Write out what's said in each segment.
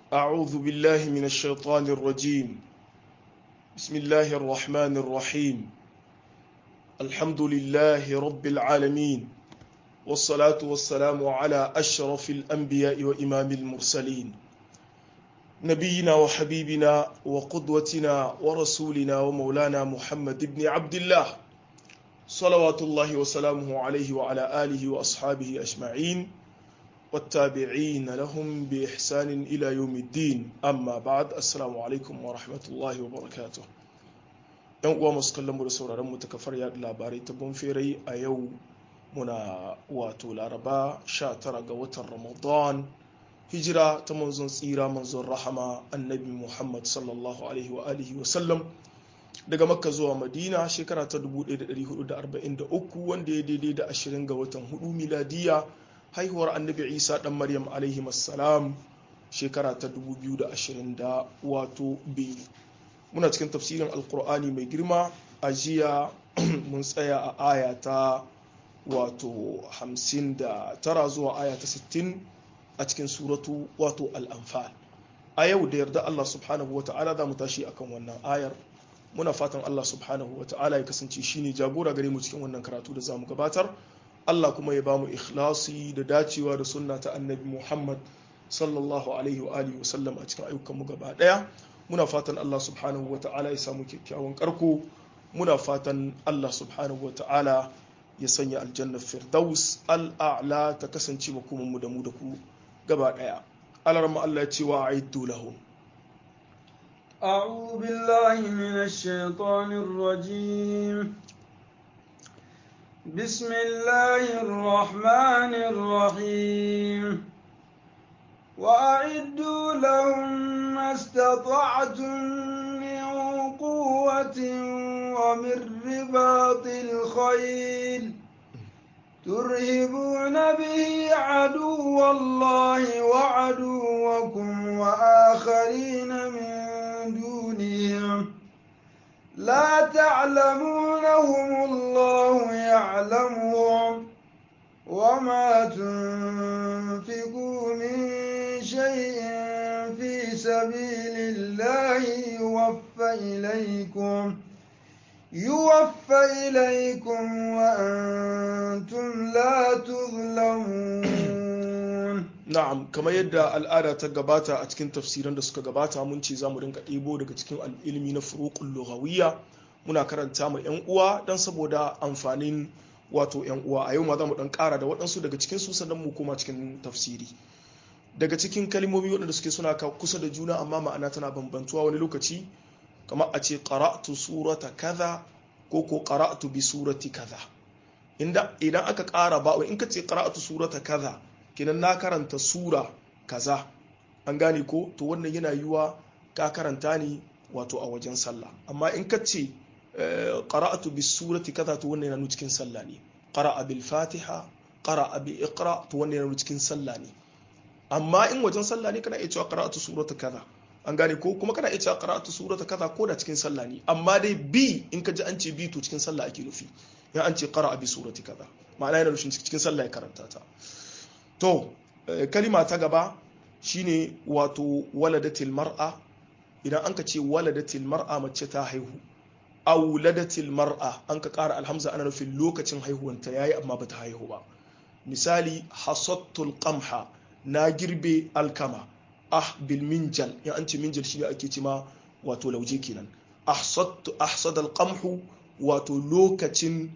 أعوذ بالله من الشيطان الرجيم بسم الله الرحمن الرحيم الحمد لله رب العالمين والصلاة والسلام على أشرف الأنبياء وإمام المرسلين نبينا وحبيبنا وقدوتنا ورسولنا ومولانا محمد بن عبد الله صلوات الله وسلامه عليه وعلى آله وأصحابه أجمعين والتابعين لهم بإحسان إلى يوم الدين أما بعد السلام عليكم ورحمة الله وبركاته ‘yan uwa masu kallon mu da sauraron mu ta kafar yaɗa labarai ta bonferai a yau muna wato laraba 19 ga watan ramadan hijira ta manzon tsira manzon rahama annabi muhammad sallallahu alaihi wa alihi wa sallam daga makka zuwa madina shekara ta 1443 wanda ya daidai da 20 ga watan hudu miladiya haihuwar annabi isa dan maryam alaihi salam shekara ta 2020 da wato biyu muna cikin tafsirin alkur'ani mai girma a jiya mun tsaya a aya ta wato 59 zuwa aya ta 60 a cikin suratu wato al'amfal a yau da yarda allah subhanahu wa ta'ala za mu tashi akan wannan ayar muna fatan allah subhanahu wa ta'ala ya kasance shine jagora gare mu cikin wannan karatu da za mu gabatar Allah kuma ya bamu ikhlasi da dacewa da sunna ta annabi Muhammad sallallahu alaihi wa alihi wasallam a cikin ayyukanmu gaba daya muna fatan Allah subhanahu wa ta'ala ya samu kyakkyawan karko muna fatan Allah subhanahu wa ta'ala ya sanya aljanna firdaus al'a'la ta kasance makoman mu da mu da ku gaba daya alarma Allah ya ce wa a'iddu lahum أعوذ بالله من الشيطان الرجيم بسم الله الرحمن الرحيم وأعدوا لهم ما استطعتم من قوة ومن رباط الخيل ترهبون به عدو الله وعدوكم وآخرين من دونهم لا تعلمونهم الله يعلمهم وما تنفقوا من شيء في سبيل الله يوفى إليكم يوفى إليكم وأنتم لا تظلمون na'am kamar yadda al'ada ta gabata a cikin tafsiran da suka gabata mun ce za mu rinka ɗebo daga cikin ilimi na furuqul lughawiyya muna karanta ma yan uwa dan saboda amfanin wato yan uwa a yau ma za mu dan ƙara da waɗansu daga cikin su sannan mu koma cikin tafsiri daga cikin kalmomi waɗanda suke suna kusa da juna amma ma'ana tana bambantuwa wani lokaci kamar a ce qara'tu surata kaza ko ko qara'tu bi surati kaza inda idan aka ƙara ba in ka ce qara'tu surata kaza kenan na karanta sura kaza an gane ko to wannan yana yiwa ka karanta ni wato a wajen sallah amma in ka ce qara'atu bis surati kaza to wannan yana cikin sallah ne qara'a bil fatiha qara'a bi iqra to wannan yana cikin sallah ne amma in wajen sallah ne kana iya cewa qara'atu surata kaza an gane ko kuma kana iya cewa qara'atu surata kaza ko da cikin sallah ne amma dai bi in ka ji an ce bi to cikin sallah ake nufi ya an ce qara'a bi surati kaza ma'ana yana nufin cikin sallah ya karanta ta to kalima ta gaba shine wato waladatil mar'a idan an ka ce waladatil mar'a mace ta haihu auladatil mar'a an ka ƙara alhamza ana nufin lokacin haihuwanta yayi amma bata haihu ba misali hasattul qamha na girbe alkama ah bil minjal ya an ce minjal shine ake cima wato lauje kenan ahsattu ahsad qamhu wato lokacin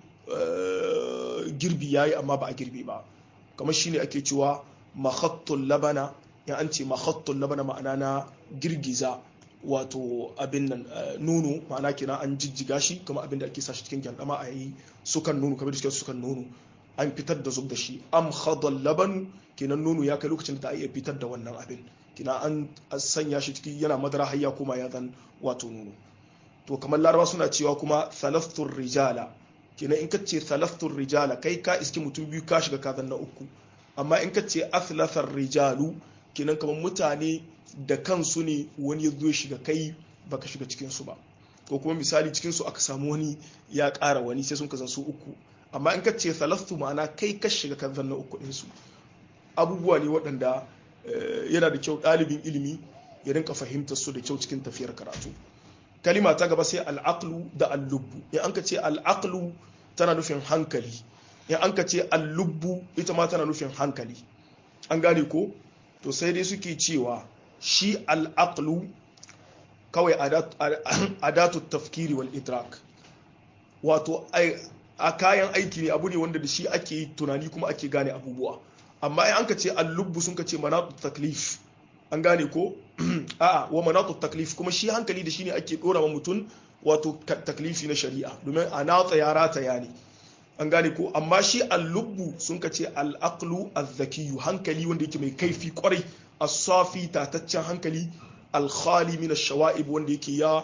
girbi yayi amma ba a girbe ba kamar shine ake cewa makhattul labana ya an ce makhattul labana ma'ana na girgiza wato abin nan nono ma'ana kenan an jijjiga shi kuma abin da ake sa shi cikin gyandama a yi sukan nono kamar da suke sukan nono an fitar da zub da shi am khadal laban kenan nono ya kai lokacin da ta iya fitar da wannan abin kina an sanya shi ciki yana madara har ya koma ya zan wato nono to kamar laraba suna cewa kuma thalathur rijala kenan in ka ce thalathur rijala kai ka iski mutum biyu ka shiga kazan na uku amma in ka ce athlathar rijalu kenan kamar mutane da kansu ne wani ya zo shiga kai baka shiga cikin su ba ko kuma misali cikin su aka samu wani ya ƙara wani sai sun kazan su uku amma in ka ce thalathu ma'ana kai ka shiga kazan na uku ɗinsu abubuwa ne waɗanda yana da kyau ɗalibin ilimi ya rinka fahimtar su da kyau cikin tafiyar karatu kalima ta gaba sai al'aqlu da al-lubbu in an ka ce al'aqlu tana nufin hankali in an ka ce al-lubbu ita ma tana nufin hankali an gane ko to sai dai suke cewa shi al'aqlu kawai adatu tafkiri wal idrak wato a kayan aiki ne abu ne wanda da shi ake tunani kuma ake gane abubuwa amma in an ka ce al-lubbu sun ka ce manatu taklif an gane ko a'a wa manatu taklif kuma shi hankali da shi ne ake dora wa mutum wato taklifi na shari'a domin a natsa ya rataya ne an gane ko amma shi al-lubbu sun ka ce al-aqlu az-zakiyu hankali wanda yake mai kaifi kwarai as-safi tataccen hankali al-khali min ash-shawa'ib wanda yake ya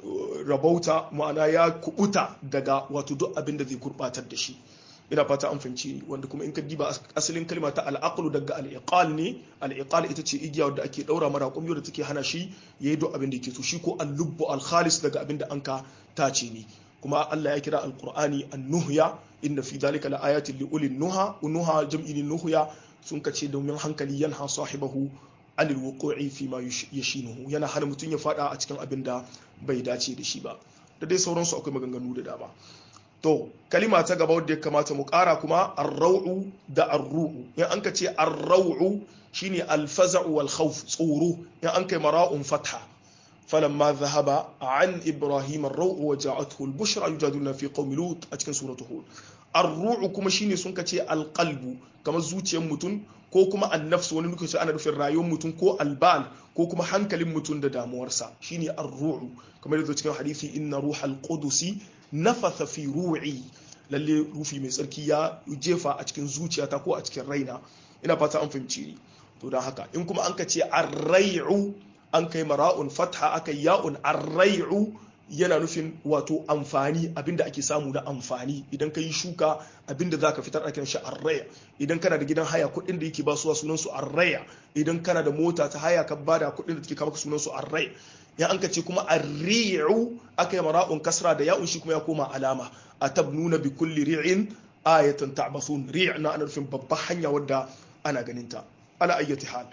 rabauta ma'ana ya kubuta daga wato duk abin da zai gurbatar da shi ina fata an fahimci ni wanda kuma in ka diba asalin kalma ta al'aqlu daga al'iqal ne al'iqal ita ce igiya wadda ake daura mara kumyo da take hana shi yayi duk abin da yake so shi ko al-lubbu al-khalis daga abin da anka tace ne kuma Allah ya kira al-qur'ani an-nuhya inna fi dhalika laayatin li ulil nuha nuha jam'in nuhya sun kace domin hankali yanha sahibahu anil wuqu'i fi ma yashinuhu yana hana mutum ya fada a cikin abin da bai dace da shi ba da dai sauransu akwai maganganu da dama to kalima ta gaba wadda ya kamata mu kara kuma arrau'u da arru'u in an ka ce arrau'u shine alfaza'u wal khawf tsoro in an kai mara'un fatha falamma dhahaba an ibrahim arrau'u wa ja'atuhu al-bushra yujadiluna fi qaumi lut a cikin suratu hud arru'u kuma shine sun ka ce alqalbu kamar zuciyar mutum ko kuma annafsu wani lokaci ana nufin rayuwar mutum ko albal ko kuma hankalin mutum da damuwarsa shine arru'u kamar yadda cikin hadisi inna ruhal qudusi nafatha fi ru'i lalle rufi mai tsarki ya jefa a cikin zuciyata ko a cikin raina ina fata an fahimci ni to don haka in kuma an ka ce arrai'u an kai mara'un fatha aka ya'un arrai'u yana nufin wato amfani abinda ake samu na amfani idan ka yi shuka abinda za ka fitar ake shi arraya idan kana da gidan haya kuɗin da yake basuwa sunan su arraya idan kana da mota ta haya ka bada kuɗin da take kama sunan su arraya ya an ka ce kuma arri'u aka yi mara'un kasra da ya'un shi kuma ya koma alama a tabnuna bi kulli ri'in ayatan ta'basun ri' na ana nufin babban hanya wadda ana ganin ta ala ayyati hal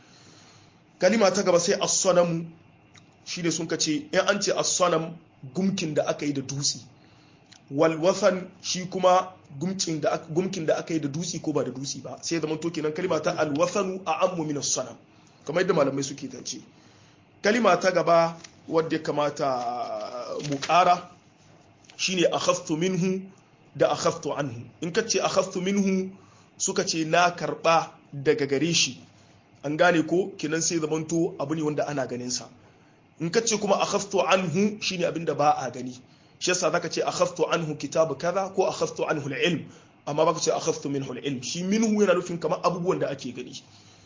kalima ta gaba sai as-sanamu shi ne sun ka ce in an ce as-sanam gumkin da aka yi da dutse walwathan shi kuma gumkin da aka yi da dutse ko ba da dutse ba sai zama to kenan kalima ta alwathanu a ammu min sanam kamar yadda malamai suke tance kalima ta gaba wadda ya kamata mu ƙara shine akhadtu minhu da akhadtu anhu in ka ce akhadtu minhu suka ce na karba daga gare shi an gane ko kenan sai zamanto abu ne wanda ana ganin sa in ka ce kuma akhadtu anhu shine abinda ba a gani shi yasa zaka ce akhadtu anhu kitabu kaza ko akhadtu anhu al-ilm amma baka ce akhadtu minhu al-ilm shi minhu yana nufin kamar abubuwan da ake gani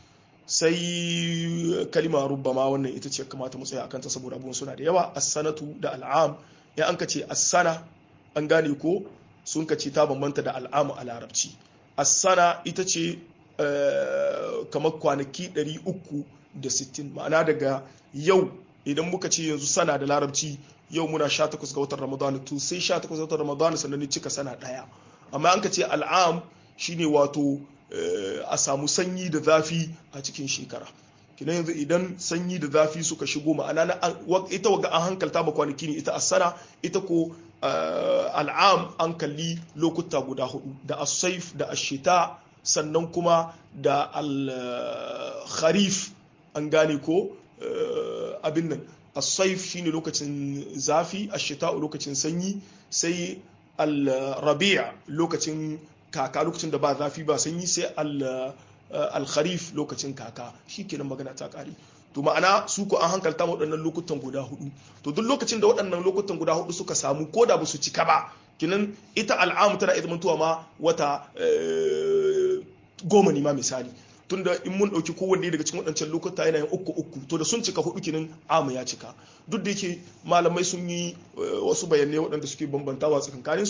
sai kalima rubbama wannan ita ce kamata mu tsaya akan ta saboda abubuwan suna da yawa as-sanatu da al'am ya an ka ce as-sana an gane ko sun ka ce ta bambanta da al'amu a larabci as-sana ita ce kamar kwanaki 360 ma'ana daga yau idan muka ce yanzu sana da larabci yau muna 18 ga watan ramadana to sai 18 ga watan ramadana sannan ni cika sana daya amma an ka ce al'am shine wato a samu sanyi da zafi a cikin shekara kinan yanzu idan sanyi da zafi suka shigo ma'ana na ita waga an hankalta ba kwanaki ne ita asana ita ko al'am an kalli lokuta guda hudu da as-saif da ash-shita sannan kuma da al-kharif an gane ko abin nan as-saif shine lokacin zafi ash-shita lokacin sanyi sai al-rabi' lokacin kaka lokacin da ba zafi ba sanyi sai al-kharif lokacin kaka shikenan magana ta kare to ma'ana su ko an hankalta waɗannan lokutan guda hudu to duk lokacin da waɗannan lokutan guda hudu suka samu ko da ba su cika ba kinan ita al'amu tana iya zamantowa ma wata goma ne ma misali tunda in mun ɗauki kowanne daga cikin waɗancan lokuta yana yin uku uku to da sun cika hudu kinin amu ya cika duk da yake malamai sun yi wasu bayanai waɗanda suke bambantawa tsakankanin su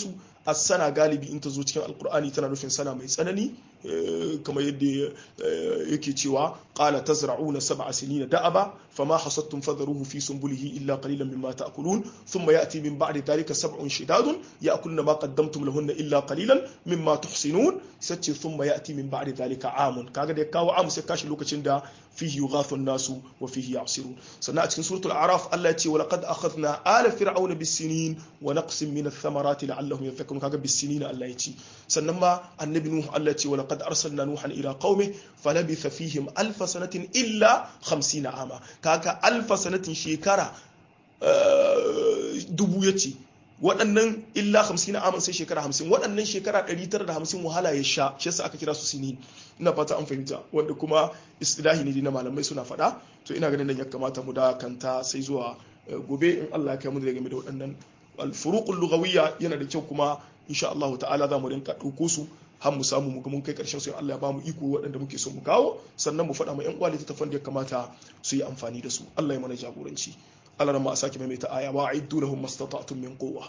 as-sana galibi in ta zo cikin alqur'ani tana nufin sana mai tsanani kamar yadda yake cewa qala tazra'una sab'a sinina da'aba fama hasattum fadharuhu fi sunbulihi illa qalilan mimma ta'kulun thumma ya'ti min ba'di dhalika sab'un shidadun ya'kulna ma qaddamtum lahunna illa qalilan mimma tuhsinun sace thumma ya'ti min ba'di dhalika amun kaga da kawo amu sai kashi lokacin da fihi yughathu an-nasu wa fihi ya'sirun sannan a cikin suratul a'raf Allah ya ce wa laqad akhadna ala fir'auna bis-sinin wa naqsin min ath-thamarati la'allahum yadhakkarun kaga bis-sinin Allah ya ce sannan ma annabi nuh Allah ya ce wa laqad arsalna nuhan ila qaumi falabitha fihim alf sanatin illa 50 ama kaga alf sanatin shekara dubu yace waɗannan illa 50 aman sai shekara 50 waɗannan shekara 950 wahala ya sha shi yasa aka kira su sinin ina fata an fahimta wanda kuma istilahi ne na malamai suna faɗa to ina ganin nan ya kamata mu da kanta sai zuwa gobe in Allah ya kai mu da game da waɗannan alfuruqul lughawiyya yana da kyau kuma insha Allah ta'ala za mu rinka ɗauko su har mu samu mu ga mun kai karshen su Allah ya ba mu iko waɗanda muke so mu kawo sannan mu faɗa ma ƴan uwa littattafan da ya kamata su yi amfani da su Allah ya mana jagoranci Allah ma a sake maimaita aya wa a'iddu lahum mastata'tum min quwwa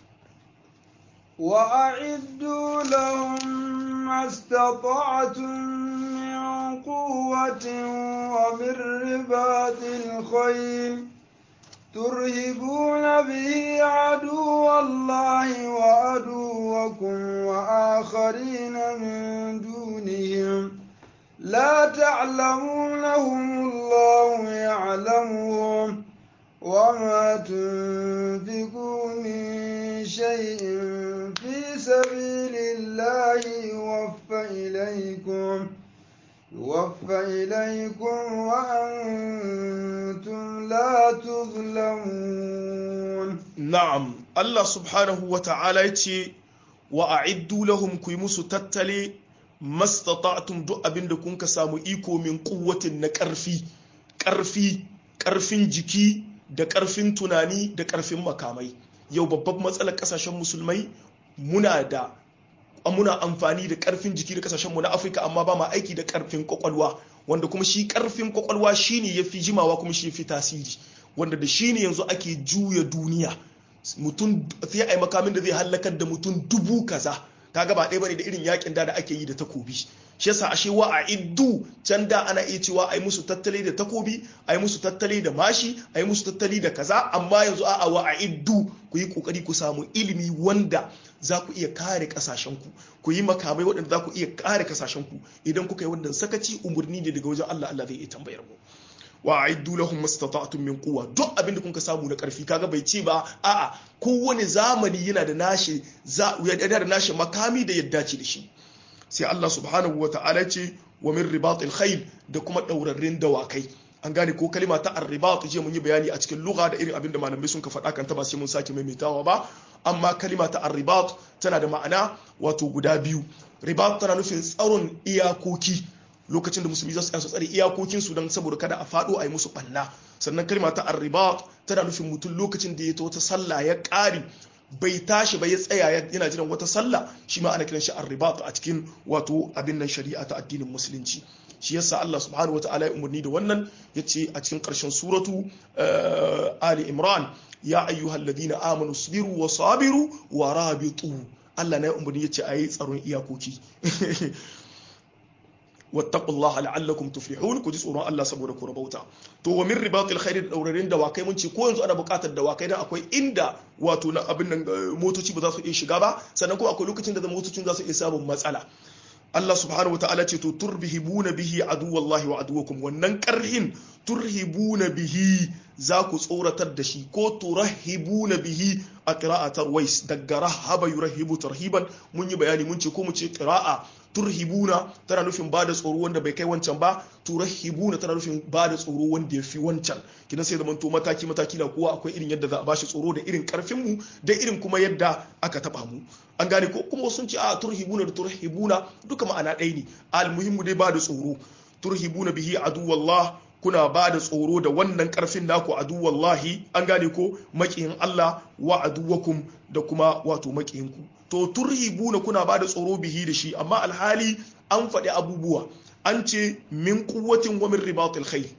وأعدوا لهم ما استطعتم من قوة ومن رباط الخيل ترهبون به عدو الله وعدوكم وآخرين من دونهم لا تعلمونهم الله يعلمهم وما تنفقوا من شيء في سبيل الله يوفى إليكم يوفى إليكم وأنتم لا تظلمون نعم الله سبحانه وتعالى يتي وأعدوا لهم كيمس تتلي ما استطعتم دو أبن دكون كسامو إيكو من قوة نكرفي كرفي كرفين جكي da ƙarfin tunani da ƙarfin makamai yau babban matsalar ƙasashen musulmai muna da muna amfani da ƙarfin jiki da ƙasashen mu na afirka amma ba ma aiki da ƙarfin kwakwalwa wanda kuma shi ƙarfin kwakwalwa shine ya fi jimawa kuma shi ya fi tasiri wanda da shi ne yanzu ake juya duniya mutum sai a yi makamin da zai hallakar da mutum dubu kaza kaga ba ɗaya bane da irin yakin da da ake yi da takobi shi yasa ashe wa a iddu can da ana iya cewa a yi musu tattali da takobi a yi musu tattali da mashi a yi musu tattali da kaza amma yanzu a'a wa a iddu ku yi kokari ku samu ilimi wanda za ku iya kare kasashenku ku yi makamai waɗanda za ku iya kare kasashenku idan kuka yi wannan sakaci umarni ne daga wajen Allah Allah zai iya tambayar mu wa aiddu lahum mastata'tum min quwwa duk abin da kuka samu na karfi kaga bai ce ba a'a kowane zamani yana da nashi yana da nashi makami da yadda ce da shi sai Allah subhanahu wata'ala ce wa min ribatil khayl da kuma daurarrin dawakai an gane ko kalima ta arribat je mun yi bayani a cikin lugha da irin abin da malamai sun ka faɗa kan ta ba sai mun sake maimaitawa ba amma kalima ta arribat tana da ma'ana wato guda biyu ribat tana nufin tsaron iyakoki lokacin da musulmi za su tsare iyakokinsu don saboda kada a faɗo a yi musu ɓanna sannan kalma ta arribat tana nufin mutum lokacin da ya ta wata sallah ya ƙari bai tashi ba ya tsaya yana jiran wata sallah shi ma ana kiran shi arribat a cikin wato abin nan shari'a ta addinin musulunci shi yasa Allah subhanahu wa ta'ala ya umarni da wannan yace a cikin ƙarshen suratu Ali Imran ya ayyuhal ladina amanu sabiru wa sabiru wa rabitu Allah na ya umarni yace ayi tsaron iyakoki wattaqullaha la'allakum tuflihun ku ji tsoron Allah saboda ku rabauta to wa min ribatil khair da daurarin dawakai mun ce ko yanzu ana buƙatar dawakai dan akwai inda wato na abin nan motoci ba za su iya shiga ba sannan kuma akwai lokacin da motocin za su iya samun matsala Allah subhanahu wataala ce to turhibuna bihi aduwallahi wa aduwakum wannan karhin turhibuna bihi za ku tsoratar da shi ko turahibuna bihi a qira'atar wais daga rahaba yurahibu tarhiban mun yi bayani mun ce ko mu ce qira'a turhibuna tana nufin ba da tsoro wanda bai kai wancan ba turahibuna tana nufin ba da tsoro wanda ya fi wancan kidan sai zaman to mataki mataki na kowa akwai irin yadda za a bashi tsoro da irin karfin mu da irin kuma yadda aka taba mu an gane ko kuma sun ce a turhibuna da turhibuna duka ma'ana ɗaya ne almuhimmu dai ba da tsoro turhibuna bihi aduwallah kuna ba da tsoro da wannan karfin naku aduwallahi an gane ko makiyin Allah wa aduwakum da kuma wato makiyinku to turhibuna kuna ba da tsoro bihi da shi amma alhali an faɗi abubuwa an ce min kuwatin wa min ribatil khayl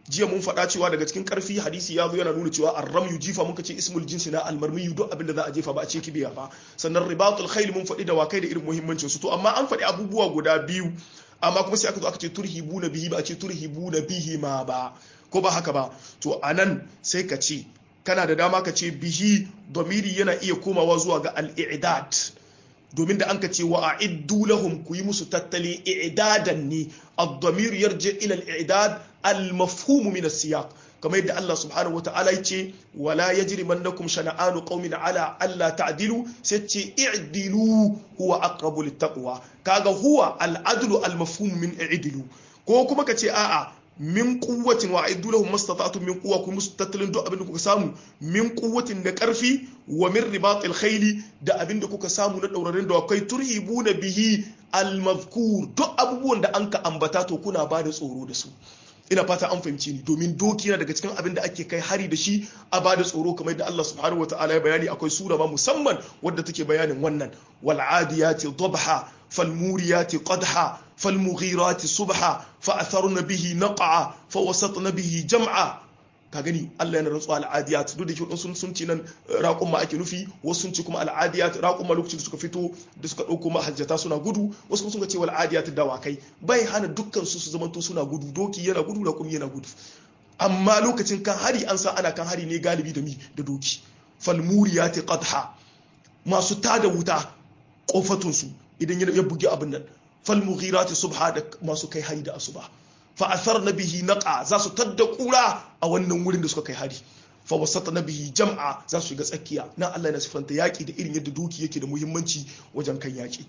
jiya mun faɗa cewa daga cikin karfi hadisi ya zo yana nuna cewa arramyu jifa muka ce ismul jinsi na almarmiyu duk abin da za a jefa ba a ce kibiya ba sannan ribatul khayl mun faɗi da wakai da irin muhimmancin su to amma an faɗi abubuwa guda biyu amma kuma sai aka zo aka ce turhibuna bihi ba a ce turhibuna bihi ma ba ko ba haka ba to anan sai ka ce kana da dama ka ce bihi domiri yana iya komawa zuwa ga al-i'dad domin da an ka ce wa a'iddu lahum ku yi musu tattali i'dadan ne ad-damir yarji ila al-i'dad al-mafhum min as-siyaq kamar yadda Allah subhanahu wata'ala ya ce wala yajrimannakum shana'anu qaumin ala alla ta'dilu sai ce i'dilu huwa aqrabu lit-taqwa kaga huwa al-adlu al-mafhum min i'dilu ko kuma ka ce a'a min kuwatin wa aidu lahum mastata'tum min quwwa ku musu tattalin duk abin da kuka samu min kuwatin da karfi wa min ribatil khayli da abin da kuka samu na daurarin da kai turhibuna bihi al-mazkur duk abubuwan da anka ambata to kuna ba da tsoro da su ina fata an fahimci ni domin doki yana daga cikin abin da ake kai hari da shi a ba da tsoro kamar da Allah subhanahu wa ta'ala ya bayani akwai sura ma musamman wadda take bayanin wannan wal adiyati dhabha fal muriyati qadha fal mughirati subha fa atharna bihi naqa fa wasatna bihi jam'a ka gani Allah yana rantsuwa al'adiyat duk da ke sun sun ci nan raƙun ma ake nufi wasu sun ci kuma al'adiyat raƙun ma lokacin da suka fito da suka ɗauko mahajjata suna gudu wasu sun ce wal adiyat dawakai bai hana dukkan su su zamanto suna gudu doki yana gudu raƙum yana gudu amma lokacin kan hari an sa ana kan hari ne galibi da mi da doki fal muriyati qadha masu tada wuta kofatun su idan ya bugi abin nan fal mughirati subha da masu kai hari da asuba fa'athar na bihi naqa za su tadda kura a wannan wurin da suka kai hari fa wasata na bihi jam'a za su shiga tsakiya nan Allah yana sifanta yaki da irin yadda duki yake da muhimmanci wajen kan yaki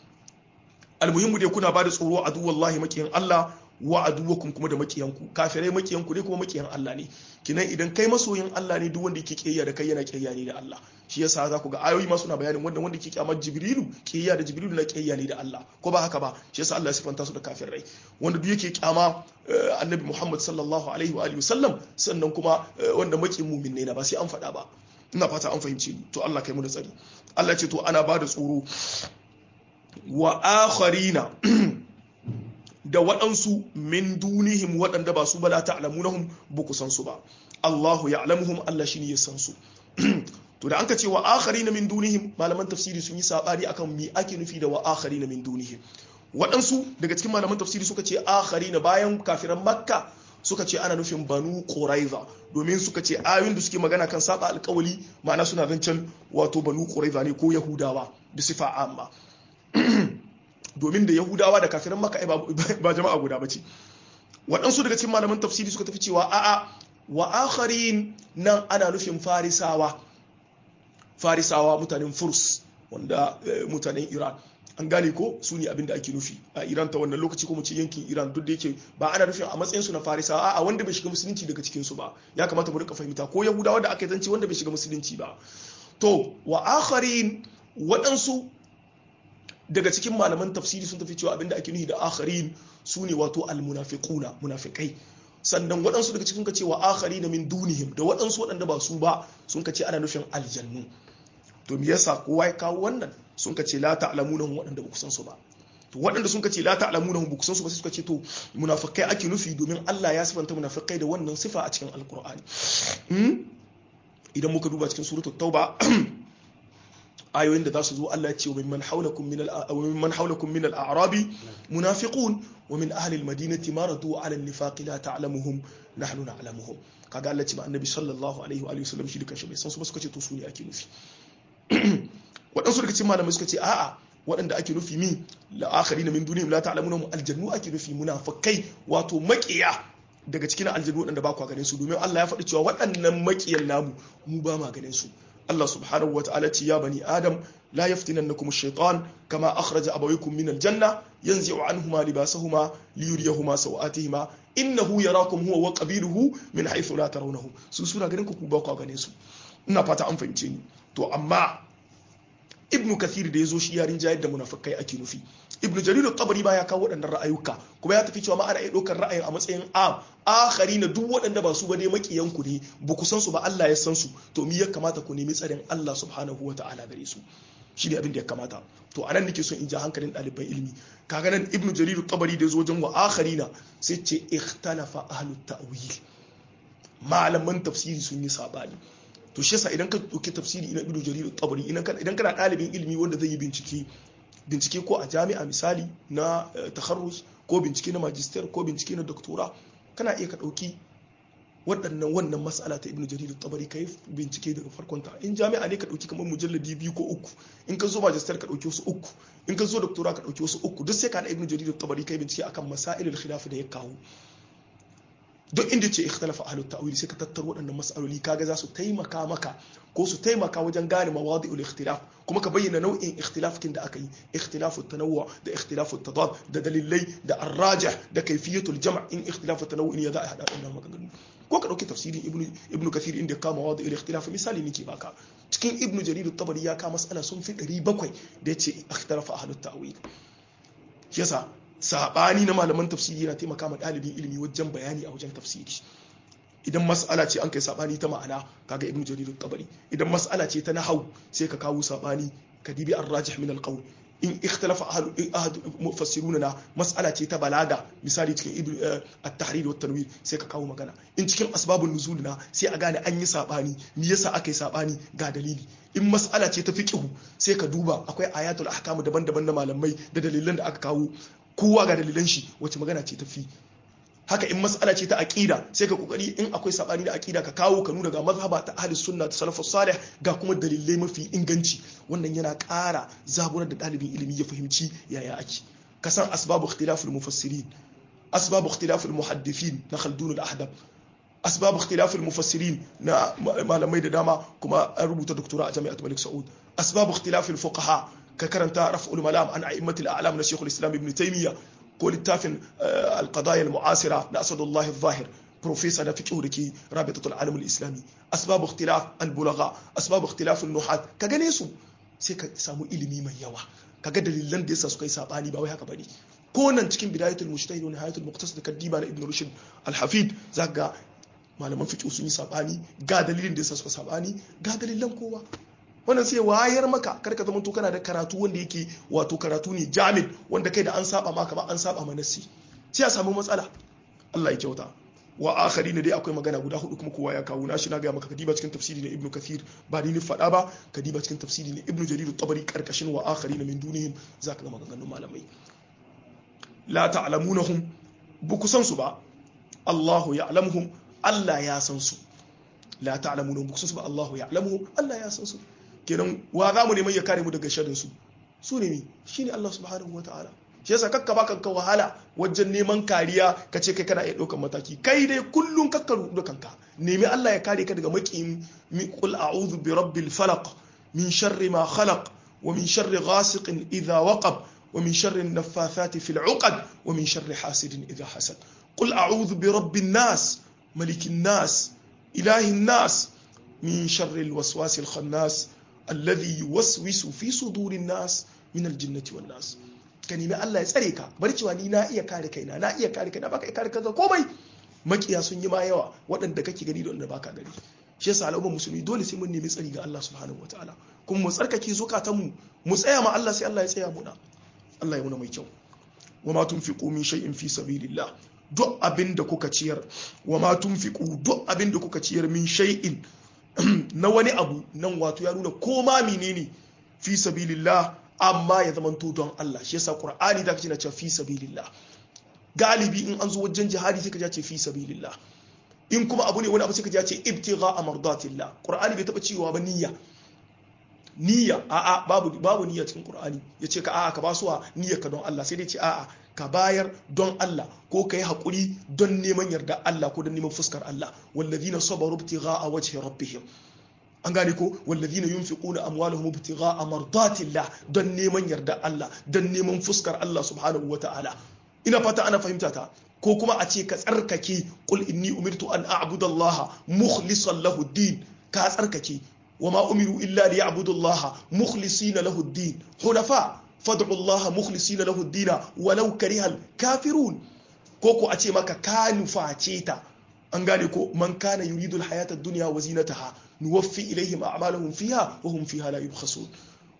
almuhimmu dai kuna bada tsoro a wallahi makiyan Allah wa aduwakum kuma da makiyanku kafirai makiyanku ne kuma makiyan Allah ne kinan idan kai masoyin Allah ne duk wanda yake kiyaya da kai yana kiyaya ne da Allah shi yasa za ku ga ayoyi ma suna bayanin wanda wanda ke kyamar Jibrilu kiyaya da Jibrilu na kiyaya ne da Allah ko ba haka ba shi yasa Allah ya sifanta su da kafirai wanda duk yake kyama Annabi Muhammad sallallahu alaihi wa alihi wasallam sannan kuma wanda makiyin mu'min ne na ba sai an faɗa ba ina fata an fahimce ni to Allah kai mu da tsari Allah ce to ana ba da tsoro wa akharina da waɗansu min dunihim waɗanda ba su ba la ta'lamunahum ba ku san su ba Allahu ya'lamuhum Allah shine ya san su to da anka ce wa akharina min dunihim malaman tafsiri sun yi sabani akan me ake nufi da wa akharina min dunihim waɗansu daga cikin malaman tafsiri suka ce akharina bayan kafiran makka suka ce ana nufin banu quraiza domin suka ce ayoyin da suke magana kan saba alƙawali ma'ana suna zancen wato banu quraiza ne ko yahudawa da sifa amma domin da yahudawa da kafiran maka ba jama'a guda ba ce waɗansu daga cikin malaman tafsiri suka tafi cewa a'a wa akharin nan ana nufin farisawa farisawa mutanen furs wanda mutanen iran an gane ko su ne abin da ake nufi a iran ta wannan lokaci ko mu ce yankin iran duk da yake ba ana nufin a matsayinsu na farisawa a wanda bai shiga musulunci daga cikinsu ba ya kamata mu rika fahimta ko yahudawa da aka yi zance wanda bai shiga musulunci ba to wa akharin waɗansu daga cikin malaman tafsiri sun tafi cewa abinda ake nufi da akharin su ne wato almunafiquna munafikai sannan waɗansu daga cikin ka ce wa akharina min dunihim da waɗansu waɗanda ba su ba sun ka ce ana nufin aljannu to me yasa kowa ya kawo wannan sun ka ce la ta'lamunahum waɗanda ba ku san su ba to waɗanda sun ka ce la ta'lamunahum ba ku san su ba sai suka ce to munafikai ake nufi domin Allah ya sifanta munafikai da wannan sifa a cikin alqur'ani idan muka duba cikin suratul tauba ayoyin da za su zo Allah ya ce wa mimman haulakum min al-mimman haulakum min al-a'rabi munafiqun wa min ahli al-madinati maradu ala an-nifaqi la ta'lamuhum nahnu na'lamuhum kaga Allah ce ba annabi sallallahu alaihi wa alihi wasallam shi duka shi bai san su ba suka ce to su ne ake nufi waɗansu daga cikin malamai suka ce a'a waɗanda ake nufi min la'akari na min duniyar la ta'lamunahum aljannu ake nufi munafikai wato maƙiya daga cikin aljannu waɗanda ba kwa ganin su domin Allah ya faɗi cewa waɗannan maƙiyan namu mu ba ma ganin su Allah subhanahu wa ta'ala ce ya bani Adam la yaftinannakum ash-shaytan kama akhraja abawaykum min al-janna yanzi'u anhuma libasahuma liyuriyahuma sawatihima innahu yarakum huwa wa qabiluhu min haythu la tarawnahum su suna ganin ku ba ku ganin su ina fata an fahimce ni to amma ibn kathir da yazo shi yarin jayar da munafikai ake nufi ibn jarir al-tabari ba ya kawo waɗannan ra'ayuka kuma ya tafi cewa ma ana iya ɗaukar ra'ayin a matsayin am akhari na duk waɗanda ba su ba dai makiyan ku ne ba ku san su ba Allah ya san su to mi ya kamata ku nemi tsarin Allah subhanahu wata'ala gare su shi ne abin da ya kamata to anan nake son in ja hankalin ɗaliban ilimi kaga nan ibnu jarir tabari da zo wajen wa akharina sai ce ikhtalafa ahlut ta'wil malaman tafsiri sun yi sabani to shi yasa idan ka dauki tafsiri ina ibnu jarir tabari idan kana ɗalibin ilimi wanda zai yi bincike bincike ko a jami'a misali na takharrus ko bincike na magister ko bincike na doctora kana iya ka dauki waɗannan wannan mas'ala ta ibnu jarir tabari kai bincike daga farkon ta in jami'a ne ka dauki kamar mujalladi biyu ko uku in ka zo magister ka dauki wasu uku in ka zo doctora ka dauki wasu uku duk sai ka da ibnu jarir tabari kai bincike akan masailul khilaf da ya kawo duk inda ce ikhtalafa ahlut ta'wil sai ka tattaro waɗannan mas'aloli kaga za su taimaka maka ko su taimaka wajen gane mawadi'ul ikhtilaf kuma ka bayyana nau'in ikhtilafin da aka yi ikhtilafu tanawwu da ikhtilafu tadad da dalilai da arrajih da kayfiyatul jam' in ikhtilafu tanawwu ya za a hada wannan maganganu ko ka dauki tafsirin ibnu ibnu kathir inda kama mawadi'ul ikhtilaf misali nake baka cikin ibnu jarir at-tabari ya ka mas'ala sun fi 700 da yace ikhtalafa ahlut ta'wil yasa sabani na malaman tafsiri yana taimaka ma ɗalibin ilimi wajen bayani a wajen tafsiri idan mas'ala ce an kai sabani ta ma'ana kaga ibnu jarir tabari idan mas'ala ce ta nahau sai ka kawo sabani ka dibi ar-rajih min al-qawl in ikhtalafa ahlu ahad mufassiruna na mas'ala ce ta balaga misali cikin ibnu at-tahrir wa tanwir sai ka kawo magana in cikin asbabun nuzul na sai a gane an yi sabani me yasa aka yi sabani ga dalili in mas'ala ce ta fiqhu sai ka duba akwai ayatul ahkam daban-daban na malamai da dalilan da aka kawo kowa ga dalilan shi wace magana ce tafi haka in mas'ala ce ta aqida sai ka kokari in akwai sabani da aqida ka kawo ka nuna ga mazhaba ta ahli sunna ta salafus salih ga kuma dalilai mafi inganci wannan yana ƙara zaburar da ɗalibin ilimi ya fahimci yaya ake ka san asbabu ikhtilafil mufassirin asbabu ikhtilafil muhaddithin na khaldun al-ahdab asbabu ikhtilafil mufassirin na malamai da dama kuma an rubuta doktora a jami'at malik saud asbabu ikhtilafil fuqaha ka karanta raf'ul malam an a'immatil a'lam na shaykhul islam ibn taymiya ko littafin al-qadaya al-mu'asira na asadullah al-zahir professor na fiqh da ke rabitatul alam al-islami asbab ikhtilaf al-bulagha asbab ikhtilaf al-nuhat ka gane su sai ka samu ilimi mai yawa kaga dalilan da yasa suka yi sabani ba wai haka bane ko nan cikin bidayatul mujtahid wa nihayatul muqtasid kaddiba na ibn rushd al-hafid zaka malaman fiqh sun yi sabani ga dalilin da yasa suka sabani ga dalilan kowa wannan sai wayar maka kar ka zamanto kana da karatu wanda yake wato karatu ne jamid wanda kai da an saba maka ba an saba ma nasi sai a samu matsala Allah ya kyauta wa akhari ne dai akwai magana guda hudu kuma kowa ya kawo na shi na ga maka kadiba cikin tafsiri na ibnu kathir ba ni faɗa ba kadiba cikin tafsiri na ibnu jarir tabari karkashin wa akhari na min dunihim zaka ga maganganun malamai la ta'lamunahum bu kusan su ba Allahu ya'lamuhum Allah ya san su la ta'lamunahum bu kusan su ba Allahu ya'lamuhum Allah ya san su kenan wa za mu neman ya kare mu daga sharin su su ne mi shine Allah subhanahu wataala shi yasa kakka ba kanka wahala wajen neman kariya ka ce kai kana iya ɗaukar mataki kai dai kullum kakka rudu kanka nemi Allah ya kare ka daga maƙin min qul a'udhu bi rabbil falaq min sharri ma khalaq wa min sharri ghasiqin idha waqab wa min sharri an-naffathati fil 'uqad wa min sharri hasidin idha hasad qul a'udhu bi rabbin nas malikin nas ilahin nas min sharri al-waswasi al-khannas alladhi yuwaswisu fi sudurin nas min al-jinnati wan nas ka nemi Allah ya tsare ka bar cewa ni na iya kare kaina na iya kare kaina baka iya kare kanka komai makiya sun yi ma yawa waɗanda kake gani da wanda baka gani shi yasa al'ummar musulmi dole sai mun nemi tsari ga Allah subhanahu wataala kuma mu tsarkake zukatan mu mu tsaya ma Allah sai Allah ya tsaya muna Allah ya muna mai kyau wa ma tunfiqu min shay'in fi sabilillah duk abin da kuka ciyar wa ma tunfiqu duk abin da kuka ciyar min shay'in na wani abu nan wato ya nuna ko ma menene fi sabilillah amma ya zama don Allah shi yasa Qur'ani da kace na cewa fi sabilillah galibi in an zo wajen jihadi sai ka ce fi sabilillah in kuma abu ne wani abu sai ka ce ibtigha amardatillah Qur'ani bai taba cewa ba niyya niyya a'a babu babu niyya cikin Qur'ani yace ka a'a ka ba suwa niyyar ka don Allah sai dai ce a'a ka bayar don Allah ko ka yi haƙuri don neman yarda Allah ko don neman fuskar Allah wallazina sabaru ibtigha wajhi rabbihim an gane ko wallazina yunfiquna amwalahum ibtigha'a mardatillah don neman yarda Allah don neman fuskar Allah subhanahu wata'ala ina fata ana fahimta ta ko kuma a ce ka tsarkake qul inni umirtu an a'budu Allah mukhlishan lahu din ka tsarkake wama umiru illa liya'budu Allah mukhlisina lahu din hunafa fad'u Allah mukhlisina lahu din walau karihal kafirun ko ko a ce maka ka nuface ta an gane ko man kana yuridu alhayata ad-dunya wa zinataha nuwaffi ilaihim a'malahum fiha wa hum fiha la yubkhasun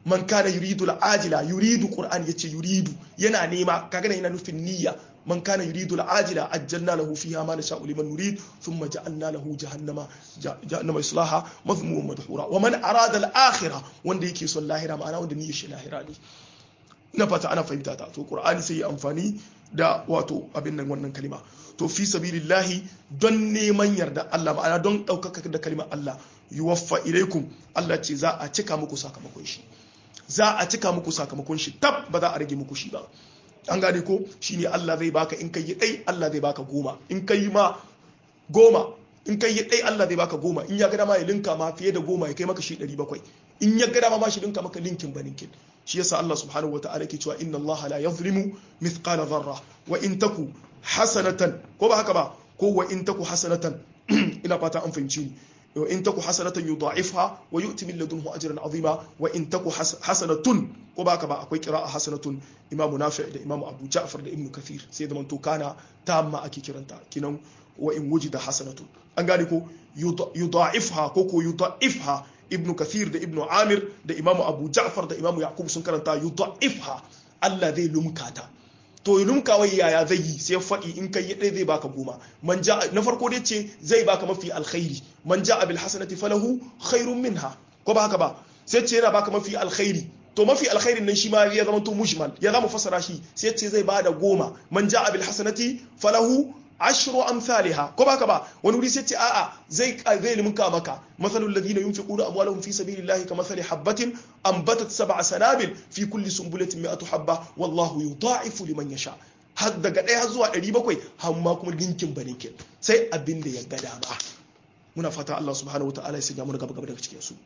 man kana yuridu al-ajila yuridu qur'an yace yuridu yana nema kaga yana nufin niyya man kana yuridu al-ajila ajjalna lahu fiha ma nasha'u liman nurid thumma ja'alna lahu jahannama jahannama islaha madhmuman madhura wa man arada al-akhirah wanda yake son lahira ma'ana wanda niyyar shi lahira ne ina fata ana fahimta ta to qur'ani sai ya amfani da wato abin nan wannan kalima to fi sabilillahi don neman yarda Allah ma'ana don ɗaukaka da kalimar Allah yuwaffa ilaikum Allah ce za a cika muku sakamakon shi za a cika muku sakamakon shi tab ba za a rage muku shi ba an gane ko shine Allah zai baka in kai dai Allah zai baka goma in kai ma goma in kai dai Allah zai baka goma in ya ga dama ya linka ma fiye da goma ya kai maka shi 700 in ya ga dama ma shi linka maka linkin ba linkin shi yasa Allah subhanahu wataala ke cewa inna Allah la yadhlimu mithqala dharra wa in taku hasanatan ko ba haka ba ko wa in taku hasanatan ina fata an fahimci ni wa in taku hasanatan yudha'ifha wa yu'ti min ladunhu ajran azima wa in taku hasanatun ko ba haka ba akwai qira'a hasanatun imamu nafi' da imamu abu ja'far da ibnu kathir sai da manto kana tamma ake kiranta kinan wa in wujida hasanatun an gane ko yudha'ifha ko ko yudha'ifha ibnu kathir da ibnu amir da imamu abu ja'far da imamu yaqub sun karanta yudha'ifha Allah zai lumkata to lumkawai yaya zai yi sai faɗi in kai ɗaya zai baka goma man ja na farko dai ce zai baka mafi alkhairi man ja bil hasanati falahu khairun minha ko ba haka ba sai ce yana baka mafi alkhairi to mafi alkhairin nan shi ma ya zama to mujmal ya zama fasara shi sai ce zai bada goma man ja bil hasanati falahu ashru amsalha ko baka ba wani wuri sai ce a'a zai zai limka maka masalul ladina yunfiquna amwalahum fi sabilillahi kamathali habatin anbatat sab'a sanabil fi kulli sunbulatin mi'atu habba wallahu yudha'ifu liman yasha har daga ɗaya zuwa 700 har ma kuma dinkin baninkin sai abin da ya ga dama muna fata Allah subhanahu wataala ya sanya mu gaba gaba daga cikin su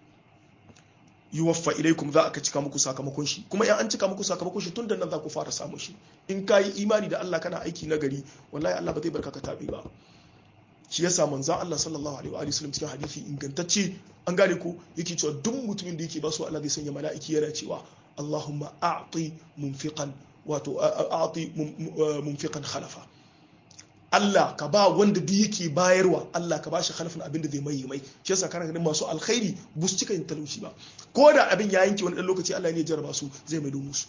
yuwaffa ilaikum za aka cika muku sakamakon shi kuma in an cika muku sakamakon shi tun da nan za ku fara samun shi in ka yi imani da Allah kana aiki na gari wallahi Allah ba zai barka ka tabi ba shi yasa manzon Allah sallallahu alaihi wa sallam cikin hadisi ingantacce an gane ko yake cewa duk mutumin da yake ba su Allah zai sanya mala'iki yana cewa Allahumma a'ti munfiqan wato a'ti munfiqan khalafa Allah ka ba wanda duk yake bayarwa Allah ka ba shi halafin abin da zai mai mai shi yasa kana ganin masu alkhairi bu su cika yin talauci ba ko da abin ya yanke wani dan lokaci Allah ne ya jarraba su zai mai musu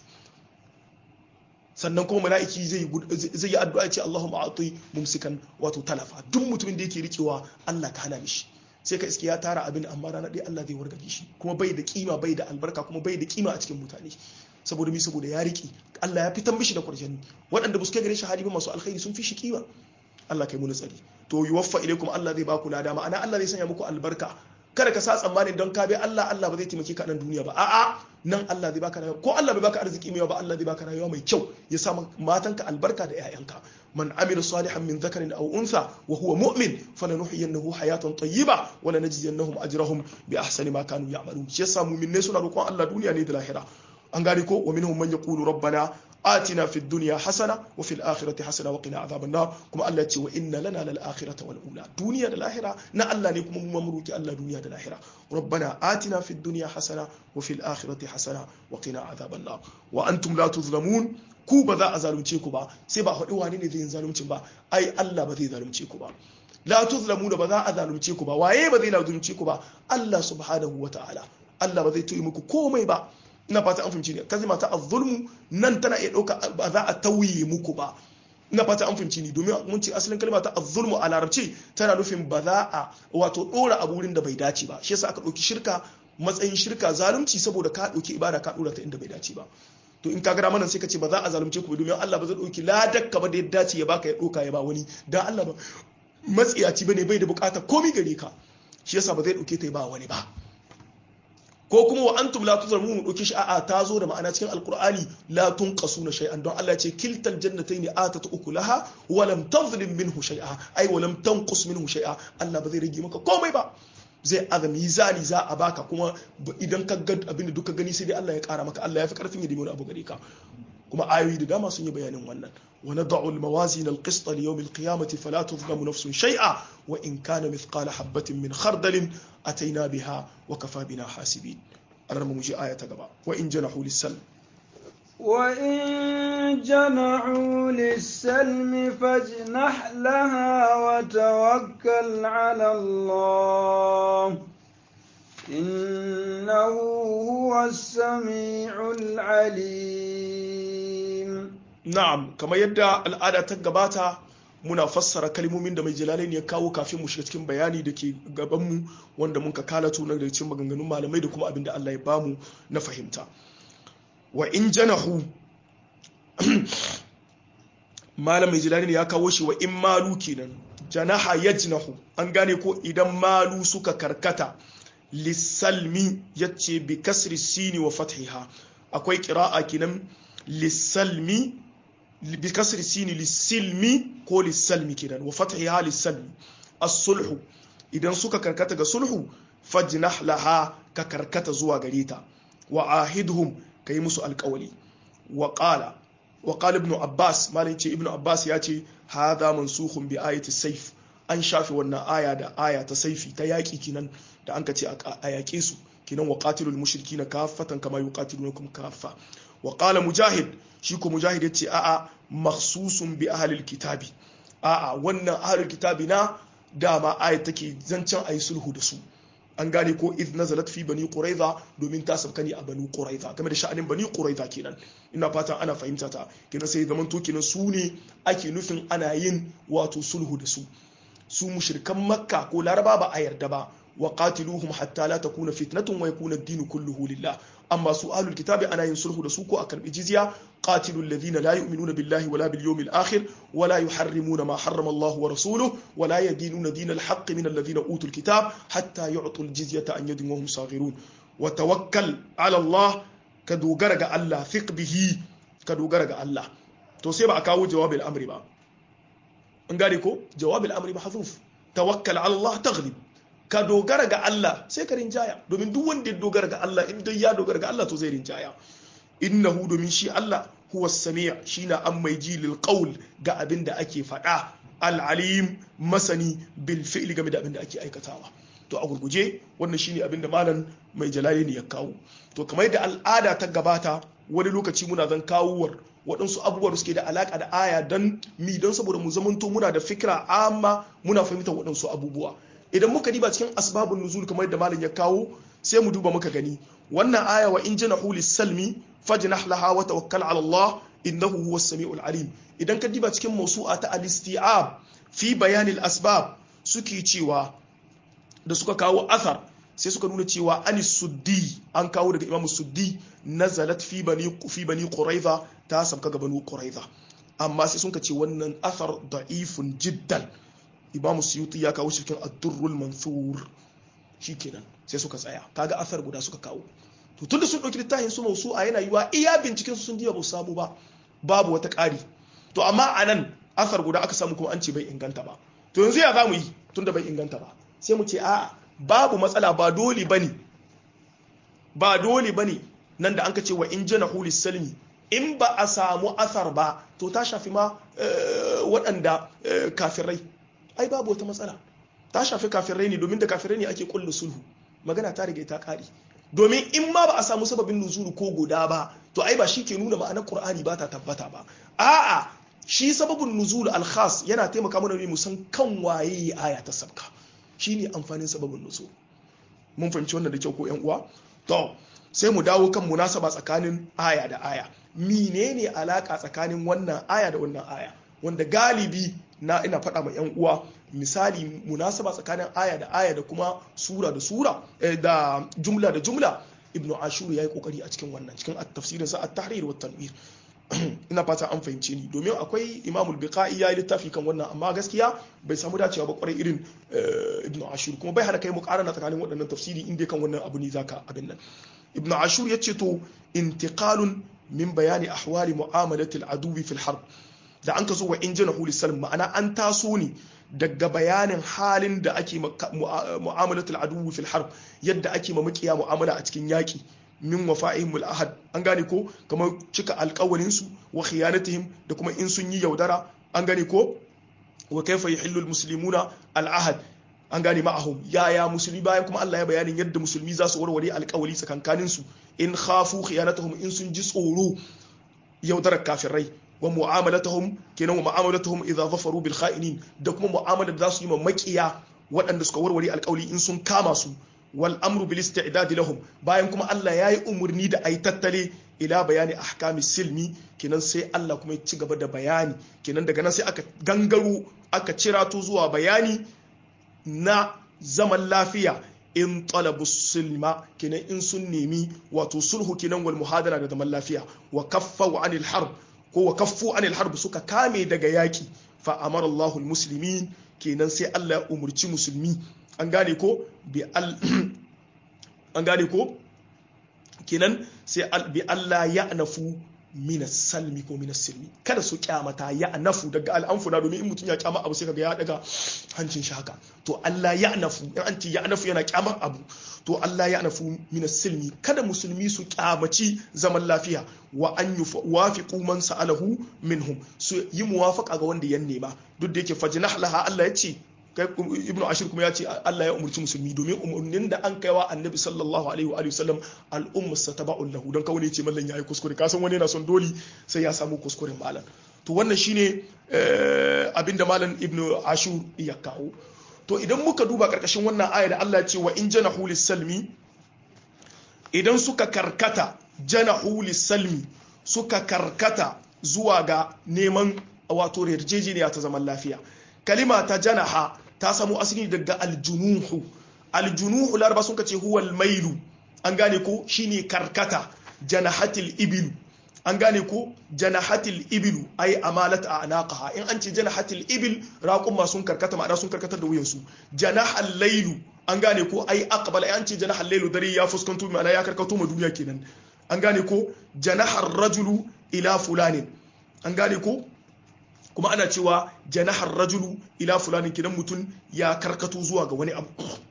sannan kuma mala'iki zai zai yi addu'a ce Allahumma a'ti mumsikan wato talafa duk mutumin da yake rikewa Allah ka hana mishi sai ka iske ya tara abin amma rana ɗaya Allah zai wargaje shi kuma bai da kima bai da albarka kuma bai da kima a cikin mutane saboda mi saboda ya riki Allah ya fitan mishi da kwarjani waɗanda ba su kai gare shi hali ba masu alkhairi sun fi shi kima Allah kai muni tsari to yuwaffa ilaikum Allah zai baku lada ma'ana Allah zai sanya muku albarka kada ka sa tsammanin don ka bi Allah Allah ba zai taimake ka nan duniya ba a'a nan Allah zai baka rayuwa ko Allah bai baka arziki mai ba Allah zai baka rayuwa mai kyau ya sa matanka albarka da 'ya'yanka man amila salihan min dhakarin aw untha wa huwa mu'min falanuhyiyannahu hayatan tayyiba wa lanajziyannahum ajrahum bi ahsani ma kanu ya'malun shi yasa mu'minai suna roƙon Allah duniya ne da lahira an gane ko wa minhum man yaqulu rabbana atina fid dunya hasana wa fil akhirati hasana wa qina adhaban nar kuma Allah ce wa inna lana lal akhirata wal ula duniya da lahira na Allah ne kuma mu mamruki Allah duniya da lahira rabbana atina fid dunya hasana wa fil akhirati hasana wa qina adhaban nar wa antum la tuzlamun ku ba za a zalunce ku ba sai ba haɗu wani ne zai zalunci ba ai Allah ba zai zalunce ku ba la tuzlamu da ba za a zalunce ku ba waye ba zai zalunce ku ba Allah subhanahu wa ta'ala Allah ba zai toyi muku komai ba ina fata an fahimci ne kalma ta az-zulmu nan tana iya dauka ba za a tauye muku ba ina fata an fahimci ni domin mun ce asalin kalma ta az-zulmu a larabci tana nufin ba za a wato dora abu wurin da bai dace ba shi yasa aka dauki shirka matsayin shirka zalunci saboda ka dauki ibada ka dora ta inda bai dace ba to in ka gara mana sai ka ce ba za a zalunce ku domin Allah ba zai dauki ladakka ba da ya dace ya baka ya doka ya ba wani dan Allah ba matsiyaci bane bai da bukata komai gare ka shi yasa ba zai dauke ta ya ba wani ba ko kuma wa antum la tuzlamun mu dauke shi a'a ta zo da ma'ana cikin alqur'ani la tunqasuna shay'an don Allah ya ce kiltal jannatayn atat ukulaha wa lam tazlim minhu shay'a ai wa lam tanqus minhu shay'a Allah ba zai rage maka komai ba zai aza mizani za a baka kuma idan ka ga abin da duka gani sai dai Allah ya kara maka Allah ya fi karfin ya dimi wani abu gare ka kuma ayoyi da dama sun yi bayanin wannan wa nad'u al-mawazin al-qist li yawm al-qiyamati fala tuzlamu nafsun shay'a wa in kana mithqala habatin min khardalin ataina biha wa kafa bina hasibin an mu ji aya ta gaba wa in janahu lis-salm وإن جنحوا للسلم فاجنح لها وتوكل على الله إنه هو السميع العليم na'am kamar yadda al'ada ta gabata muna fassara kalmomin da mai jalalain ya kawo kafin mu shiga cikin bayani da ke gabanmu wanda mun ka kalatu na daga cikin maganganun malamai da kuma abin da Allah ya bamu na fahimta wa in janahu malam mai jalalain ya kawo shi wa in malu kenan janaha yajnahu an gane ko idan malu suka karkata lissalmi yace bi kasri sini wa fathiha akwai qira'a kenan lissalmi bi kasri sini lissilmi ko lissalmi kenan wa fathiha lissalmi as-sulhu idan suka karkata ga sulhu fajnah laha ka karkata zuwa gare ta wa ahidhum kai musu alƙawali wa qala wa qala ibn abbas malai ce ibn abbas ya ce hadha mansukhun bi ayati sayf an shafe wannan aya da aya ta saifi ta yaƙi kinan da an ka ce a yaƙe su kinan wa qatilul mushrikina kaffatan kama yuqatilunakum kaffa wa qala mujahid shi ko mujahid yace a'a makhsusun bi ahlil kitabi a'a wannan ahlul kitabi na dama aya take zancen ayi sulhu da su an gane ko idh nazalat fi bani quraiza domin ta sabka ne a bani quraiza game da sha'anin bani quraiza kenan ina fatan ana fahimta ta kenan sai zaman to kenan su ne ake nufin ana yin wato sulhu da su su mushrikan makka ko laraba ba a yarda ba wa qatiluhum hatta la takuna fitnatun wa yakuna ad-din kulluhu lillah amma su ahlul kitabi ana yin sulhu da su ko a karbi jizya qatilul ladina la yu'minuna billahi wala bil yawmil akhir wala yuharrimuna ma harrama Allah wa rasuluhu wala yadinuna dinal haqq min alladhina utul kitab hatta yu'tul jizyata an yadin wa hum saghirun wa tawakkal ala Allah ka dogara ga Allah fiq bihi ka dogara ga Allah to sai ba a kawo jawabin amri ba an gane ko jawabin amri mahzuf tawakkal ala Allah taghlib ka dogara ga Allah sai ka rinjaya domin duk wanda ya dogara ga Allah in dai ya dogara ga Allah to zai rinjaya innahu domin shi Allah huwa sami' shine an mai ji lil qawl ga abin da ake faɗa al alim masani bil fi'li game da abin da ake aikatawa to a gurguje wannan shine abin da malam mai jalali ne ya kawo to kamar yadda al'ada ta gabata wani lokaci muna zan kawowar waɗansu abubuwa da suke da alaƙa da aya don mi don saboda mu zamanto muna da fikira amma muna fahimtar waɗansu abubuwa idan muka diba cikin asbabun nuzul kamar yadda malam ya kawo sai mu duba muka gani wannan aya wa in janahu lis-salmi fajnah laha wa tawakkal ala Allah innahu huwas samiul alim idan ka diba cikin mawsu'a ta al-isti'ab fi bayanil asbab suke cewa da suka kawo athar sai suka nuna cewa ani suddi an kawo daga imamu suddi nazalat fi bani fi bani quraiza ta sabka ga bani quraiza amma sai sun ce wannan athar da'ifun jiddan imamu suyuti ya kawo shi cikin ad-durrul mansur shikenan sai suka tsaya kaga athar guda suka kawo to tunda sun dauki littafin su mausu a yana yiwa iya binciken su sun diba ba su samu ba babu wata ƙari to amma anan athar guda aka samu kuma an ce bai inganta ba to yanzu ya zamu yi tunda bai inganta ba sai mu ce a'a babu matsala ba dole bane ba dole bane nan da an ka ce wa in jana hulis salmi in ba a samu asar ba to ta shafi ma waɗanda kafirai ai babu wata matsala ta shafi kafirai ne domin da kafirai ne ake kulle sulhu magana ta riga ta ƙari domin in ma ba a samu sababin nuzulu ko guda ba to ai ba shi ke nuna ma'anar qur'ani ba ta tabbata ba a'a shi sababin nuzul al-khas yana taimaka mana ne mu san kan waye aya ta sabka shine amfanin sababin nuzul mun fahimci wannan da kyau ko yan uwa to sai mu dawo kan munasaba tsakanin aya da aya menene alaka tsakanin wannan aya da wannan aya wanda galibi na ina faɗa ma yan uwa misali munasaba tsakanin aya da aya da kuma sura da sura da jumla da jumla ibnu ashur yayi kokari a cikin wannan cikin tafsirin sa at-tahrir wa tanwir ina fata an fahimce ni domin akwai imamul biqa'i ya yi littafi kan wannan amma gaskiya bai samu dacewa ba kwarai irin ibnu ashur kuma bai hana kai mu karana tsakanin waɗannan tafsiri inda kan wannan abu ne zaka abin nan ibnu ashur ya ce to intiqalun min bayani ahwali mu'amalati al-aduwi fil harb da an ka zo wa injina huli salim ma'ana an taso ne daga bayanin halin da ake mu'amalatul aduwi fil harb yadda ake ma makiya mu'amala a cikin yaki min wafa'ihim al-ahad an gane ko kamar cika alƙawarin su wa khiyanatihim da kuma in sun yi yaudara an gane ko wa kaifa yuhillu al-muslimuna al-ahad an gane ma'ahum yaya musulmi bayan kuma Allah ya bayanin yadda musulmi za su warware alƙawari tsakankanin su in khafu khiyanatahum in sun ji tsoro yaudarar kafirai wa mu'amalatahum kenan wa mu'amalatahum idza zafaru bil kha'inin da kuma mu'amalar da za su yi ma makiya waɗanda suka warware alƙawari in sun kama su wal amru bil isti'dad lahum bayan kuma Allah yayi umurni da ayi tattale ila bayani ahkami silmi kenan sai Allah kuma ya ci gaba da bayani kenan daga nan sai aka gangaro aka cirato zuwa bayani na zaman lafiya in talabu silma kenan in sun nemi wato sulhu kenan wal muhadara da zaman lafiya wa kaffu anil harb ko wa kaffu anil harb suka kame daga yaki fa amara Allahul muslimin kenan sai Allah ya umurci musulmi an gane ko bi al an gane ko kenan sai bi Allah ya nafu mina salmi ko mina silmi kada su kyamata ya nafu daga al'amfuna domin in mutum ya kyama abu sai kaga ya daga hancin shi haka to Allah ya nafu in an ce ya nafu yana kyamar abu to Allah ya nafu mina silmi kada musulmi su kyamaci zaman lafiya wa an yuwafiqu man sa'alahu minhum su yi muwafaqa ga wanda ya nema duk da yake fajnah laha Allah ya ce ibnu ashir kuma ya ce Allah ya umurci musulmi domin umurnin da an kaiwa annabi sallallahu alaihi wa sallam al'umma sataba'un lahu don kawai ce mallan yayi kuskure ka san wani yana son doli sai ya samu kuskuren malam to wannan shine abinda malam ibnu ashur ya kawo to idan muka duba karkashin wannan aya da Allah ya ce wa in janahu lis-salmi idan suka karkata janahu lis-salmi suka karkata zuwa ga neman wato yarjejeniya ta zaman lafiya kalima ta janaha ta samu asali daga aljunuhu aljunuhu laraba sun kace huwal mailu an gane ko shine karkata janahatil ibilu an gane ko janahatil ibilu ay amalat a anaqaha in an ce janahatil ibil raqum ma sun karkata ma'ana sun karkatar da wuyansu janahal lailu an gane ko ay aqbala an ce janahal lailu dare ya fuskanto ma'ana ya karkato ma duniya kenan an gane ko janahar rajulu ila fulanin an gane ko kuma ana cewa janahar rajulu ila fulanin kidan mutum ya karkato zuwa ga wani abu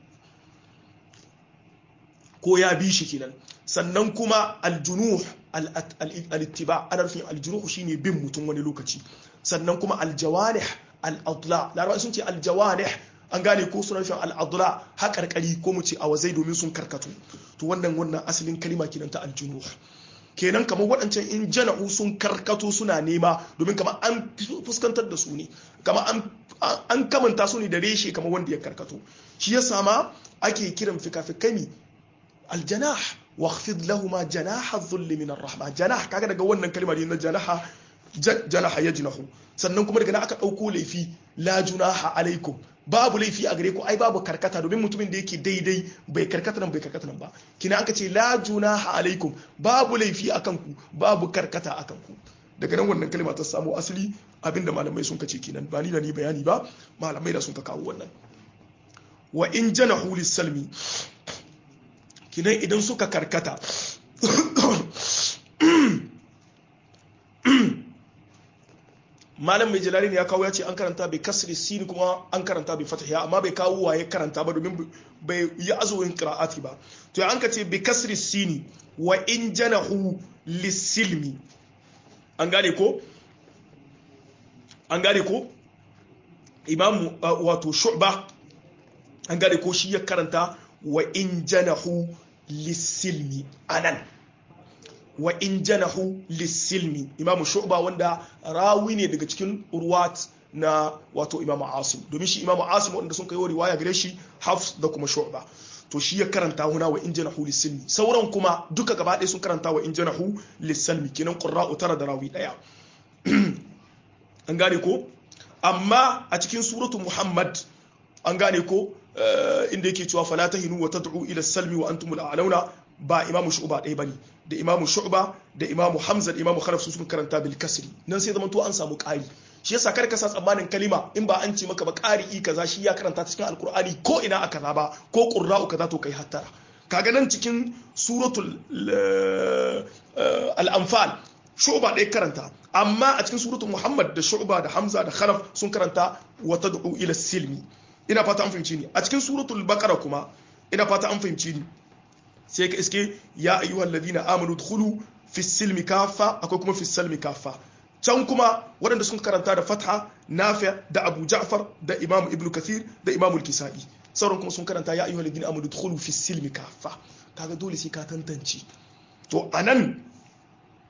ko ya bi shi kenan sannan kuma aljunuh al-ittiba ana nufin aljunuh shine bin mutum wani lokaci sannan kuma aljawarih al-adla larabawa sun ce aljawarih an gane ko suna nufin al-adla haƙarƙari ko mu ce a wazai domin sun karkatu to wannan wannan asalin kalima kenan ta aljunuh kenan kamar waɗancan in jana'u sun karkato suna nema domin kamar an fuskantar da su ne kamar an kamanta su ne da reshe kamar wanda ya karkato shi ya sama ake kiran fikafikami aljanah waqfid lahuma janaha dhulli min arrahma janah kaga daga wannan kalmar ne na janaha janaha yajnahu sannan kuma daga nan aka dauko laifi la junaha alaikum babu laifi a gare ku ai babu karkata domin mutumin da yake daidai bai karkata nan bai karkata nan ba kina aka ce la junaha alaikum babu laifi akan ku babu karkata akan ku daga nan wannan kalma ta samu asali abinda malamai sun kace kenan ba ni da ni bayani ba malamai da sun ka kawo wannan wa in janahu lis-salmi kinan idan suka karkata malam mai jalali ne ya kawo ya ce an karanta bai kasri sini kuma an karanta bai fatahiya amma bai kawo waye karanta ba domin bai yi azuwin qira'ati ba to an ka ce bai kasri sini wa in janahu lisilmi an gane ko an gane ko imamu wato shu'ba an gane ko shi ya karanta wa in janahu lisilmi anan wa in janahu lisilmi imamu shu'ba wanda rawi ne daga cikin urwat na wato imamu asim domin shi imamu asim wanda sun kai riwaya gare shi hafs da kuma shu'ba to shi ya karanta huna wa in janahu lisilmi sauran kuma duka gaba ɗaya sun karanta wa in janahu lisilmi kenan qurra'u tara da rawi daya an gane ko amma a cikin suratu muhammad an gane ko inda yake cewa fala tahinu wa tad'u ila salmi wa antumul a'launa ba imamu shu'ba ɗaya bane da imamu shu'ba da imamu hamza da imamu khalaf sun karanta bil kasri nan sai zamanto an samu ƙari shi yasa kar ka sa tsammanin kalima in ba an ce maka ba ƙari kaza shi ya karanta cikin alkur'ani ko ina aka kaza ba ko qurra'u kaza to kai hattara kaga nan cikin suratul al-anfal shu'ba ɗaya karanta amma a cikin suratul muhammad da shu'ba da hamza da khalaf sun karanta wa tad'u ila silmi ina fata an fahimci ni a cikin suratul baqara kuma ina fata an fahimci ni sai ka iske ya ayyuhal ladina amanu dkhulu fi silmi kafa akwai kuma fi salmi kafa can kuma waɗanda sun karanta da fatha nafi da abu ja'far da imam ibn kathir da imam al-kisa'i sauran kuma sun karanta ya ayyuhal ladina amanu dkhulu fi silmi kafa kaga dole sai ka tantance to anan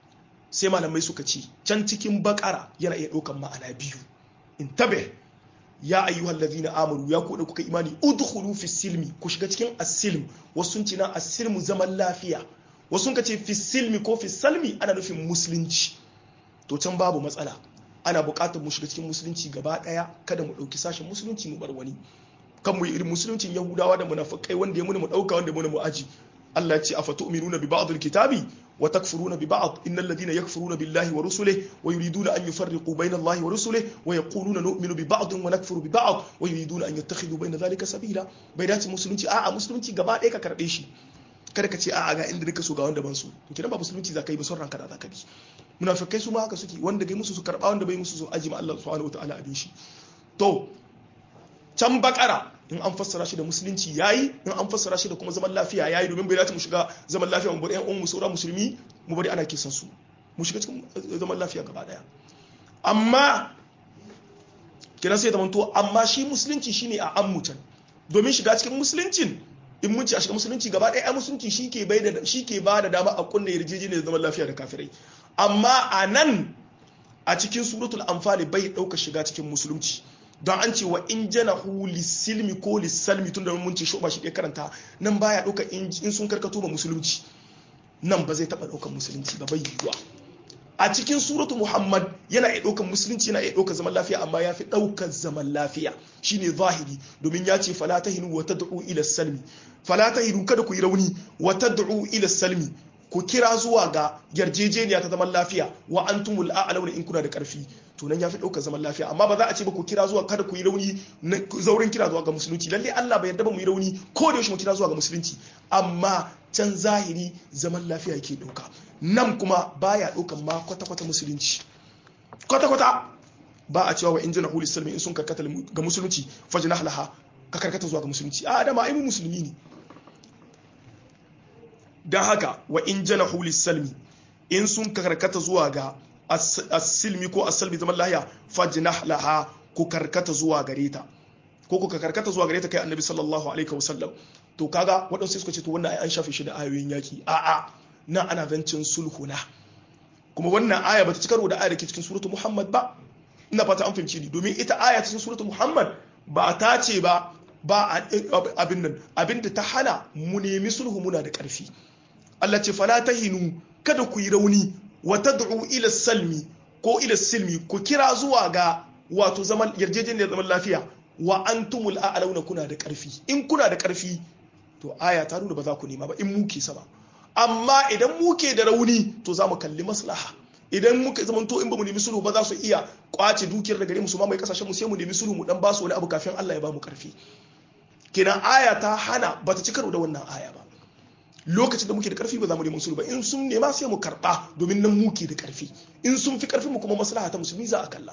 sai malamai suka ce can cikin bakara yana iya ɗaukan ma'ana biyu in tabe ya ayyuhal ladhina amanu ya ku da kuka imani udkhulu fi silmi ku shiga cikin as-silm wasu sun ce na as-silmu zaman lafiya wasu sun ce fi silmi ko fi salmi ana nufin musulunci to can babu matsala ana buƙatar mu shiga cikin musulunci gaba ɗaya kada mu ɗauki sashen musulunci mu bar wani kan mu yi irin musuluncin yahudawa da munafikai wanda ya muni mu ɗauka wanda ya muni mu aji Allah ya ce a fatu'minuna bi ba'd al-kitabi wa takfuruna bi ba'd innal ladina yakfuruna billahi wa rusulihi wa yuriduna an yufarriqu bayna Allahi wa rusulihi wa yaquluna nu'minu bi ba'd wa nakfuru bi ba'd wa yuriduna an yattakhidhu bayna dhalika sabila bai dace musulunci a'a musulunci gaba ɗaya ka karɓe shi kada ka ce a'a ga inda nika so ga wanda ban so to kidan ba musulunci zaka yi ba son ranka da zaka bi munafikai su ma haka suke wanda gai musu su karba wanda bai musu su aji ma Allah subhanahu wataala abin shi to can bakara in an fassara shi da musulunci yayi in an fassara shi da kuma zaman lafiya yayi domin bai dace mu shiga zaman lafiya mu bari ƴan uwan mu saura musulmi mu bari ana kisan su mu shiga cikin zaman lafiya gaba daya amma kina sai zaman to amma shi musulunci shine a ammutan domin shiga cikin musuluncin in mun ci a shiga musulunci gaba ɗaya ai musulunci shi ke bai da shi ke ba da dama a kunna yarjejeniyar zaman lafiya da kafirai amma a nan a cikin suratul anfali bai ɗauka shiga cikin musulunci don an ce wa in janahu lisilmi ko lisalmi tun da mun ce shoba shi ɗaya karanta nan baya ɗauka in sun karkato ba musulunci nan ba zai taɓa ɗaukar musulunci ba bai yiwuwa a cikin suratu muhammad yana iya ɗaukar musulunci yana iya ɗaukar zaman lafiya amma ya fi ɗaukar zaman lafiya shine zahiri domin ya ce fala tahinu wa tad'u ila salmi fala tahinu kada ku yi rauni wa tad'u ila salmi ku kira zuwa ga yarjejeniya ta zaman lafiya wa antumul a'launa in kuna da karfi to nan yafi daukar zaman lafiya amma ba za a ce ba ku kira zuwa kada ku yi rauni zaurin kira zuwa ga musulunci lalle Allah bai yarda ba mu yi rauni ko da yaushe mu kira zuwa ga musulunci amma can zahiri zaman lafiya yake dauka nan kuma baya daukan ma kwata kwata musulunci kwata kwata ba a cewa wa in jinahu lisalmi in sun karkata ga musulunci fajnah laha ka karkata zuwa ga musulunci a adama ai mu musulmi ne don haka wa in jana hulis salmi in sun karkata zuwa ga asilmi ko asalmi zaman lahiya fajnah laha ku karkata zuwa gare ta ko ku karkata zuwa gare ta kai annabi sallallahu alaihi wasallam to kaga waɗansu suka ce to wannan an shafe shi da ayoyin yaki a'a nan ana zancin sulhuna kuma wannan aya bata ci karo da aya da ke cikin suratu muhammad ba ina fata an fahimci ni domin ita aya cikin suratu muhammad ba ta ce ba ba abin nan abin da ta hana mu nemi sulhu muna da ƙarfi Allah ce fala tahinu kada ku yi rauni wa tad'u ila salmi ko ila silmi ku kira zuwa ga wato zaman yarjejeniyar zaman lafiya wa antumul a'launa kuna da ƙarfi in kuna da ƙarfi to aya ta nuna ba za ku nema ba in muke sama amma idan muke da rauni to za mu kalli maslaha idan muka zama to in ba mu nemi sulhu ba za su iya kwace dukiyar da gare mu su ma mai kasashen mu sai mu nemi sulhu mu dan ba su wani abu kafin Allah ya ba mu karfi kenan aya ta hana ba ta ci karo da wannan aya ba lokacin da muke da karfi ba za mu nemi sulhu ba in sun nema sai mu karba domin nan muke da karfi in sun fi karfin mu kuma maslaha ta musulmi za a kalla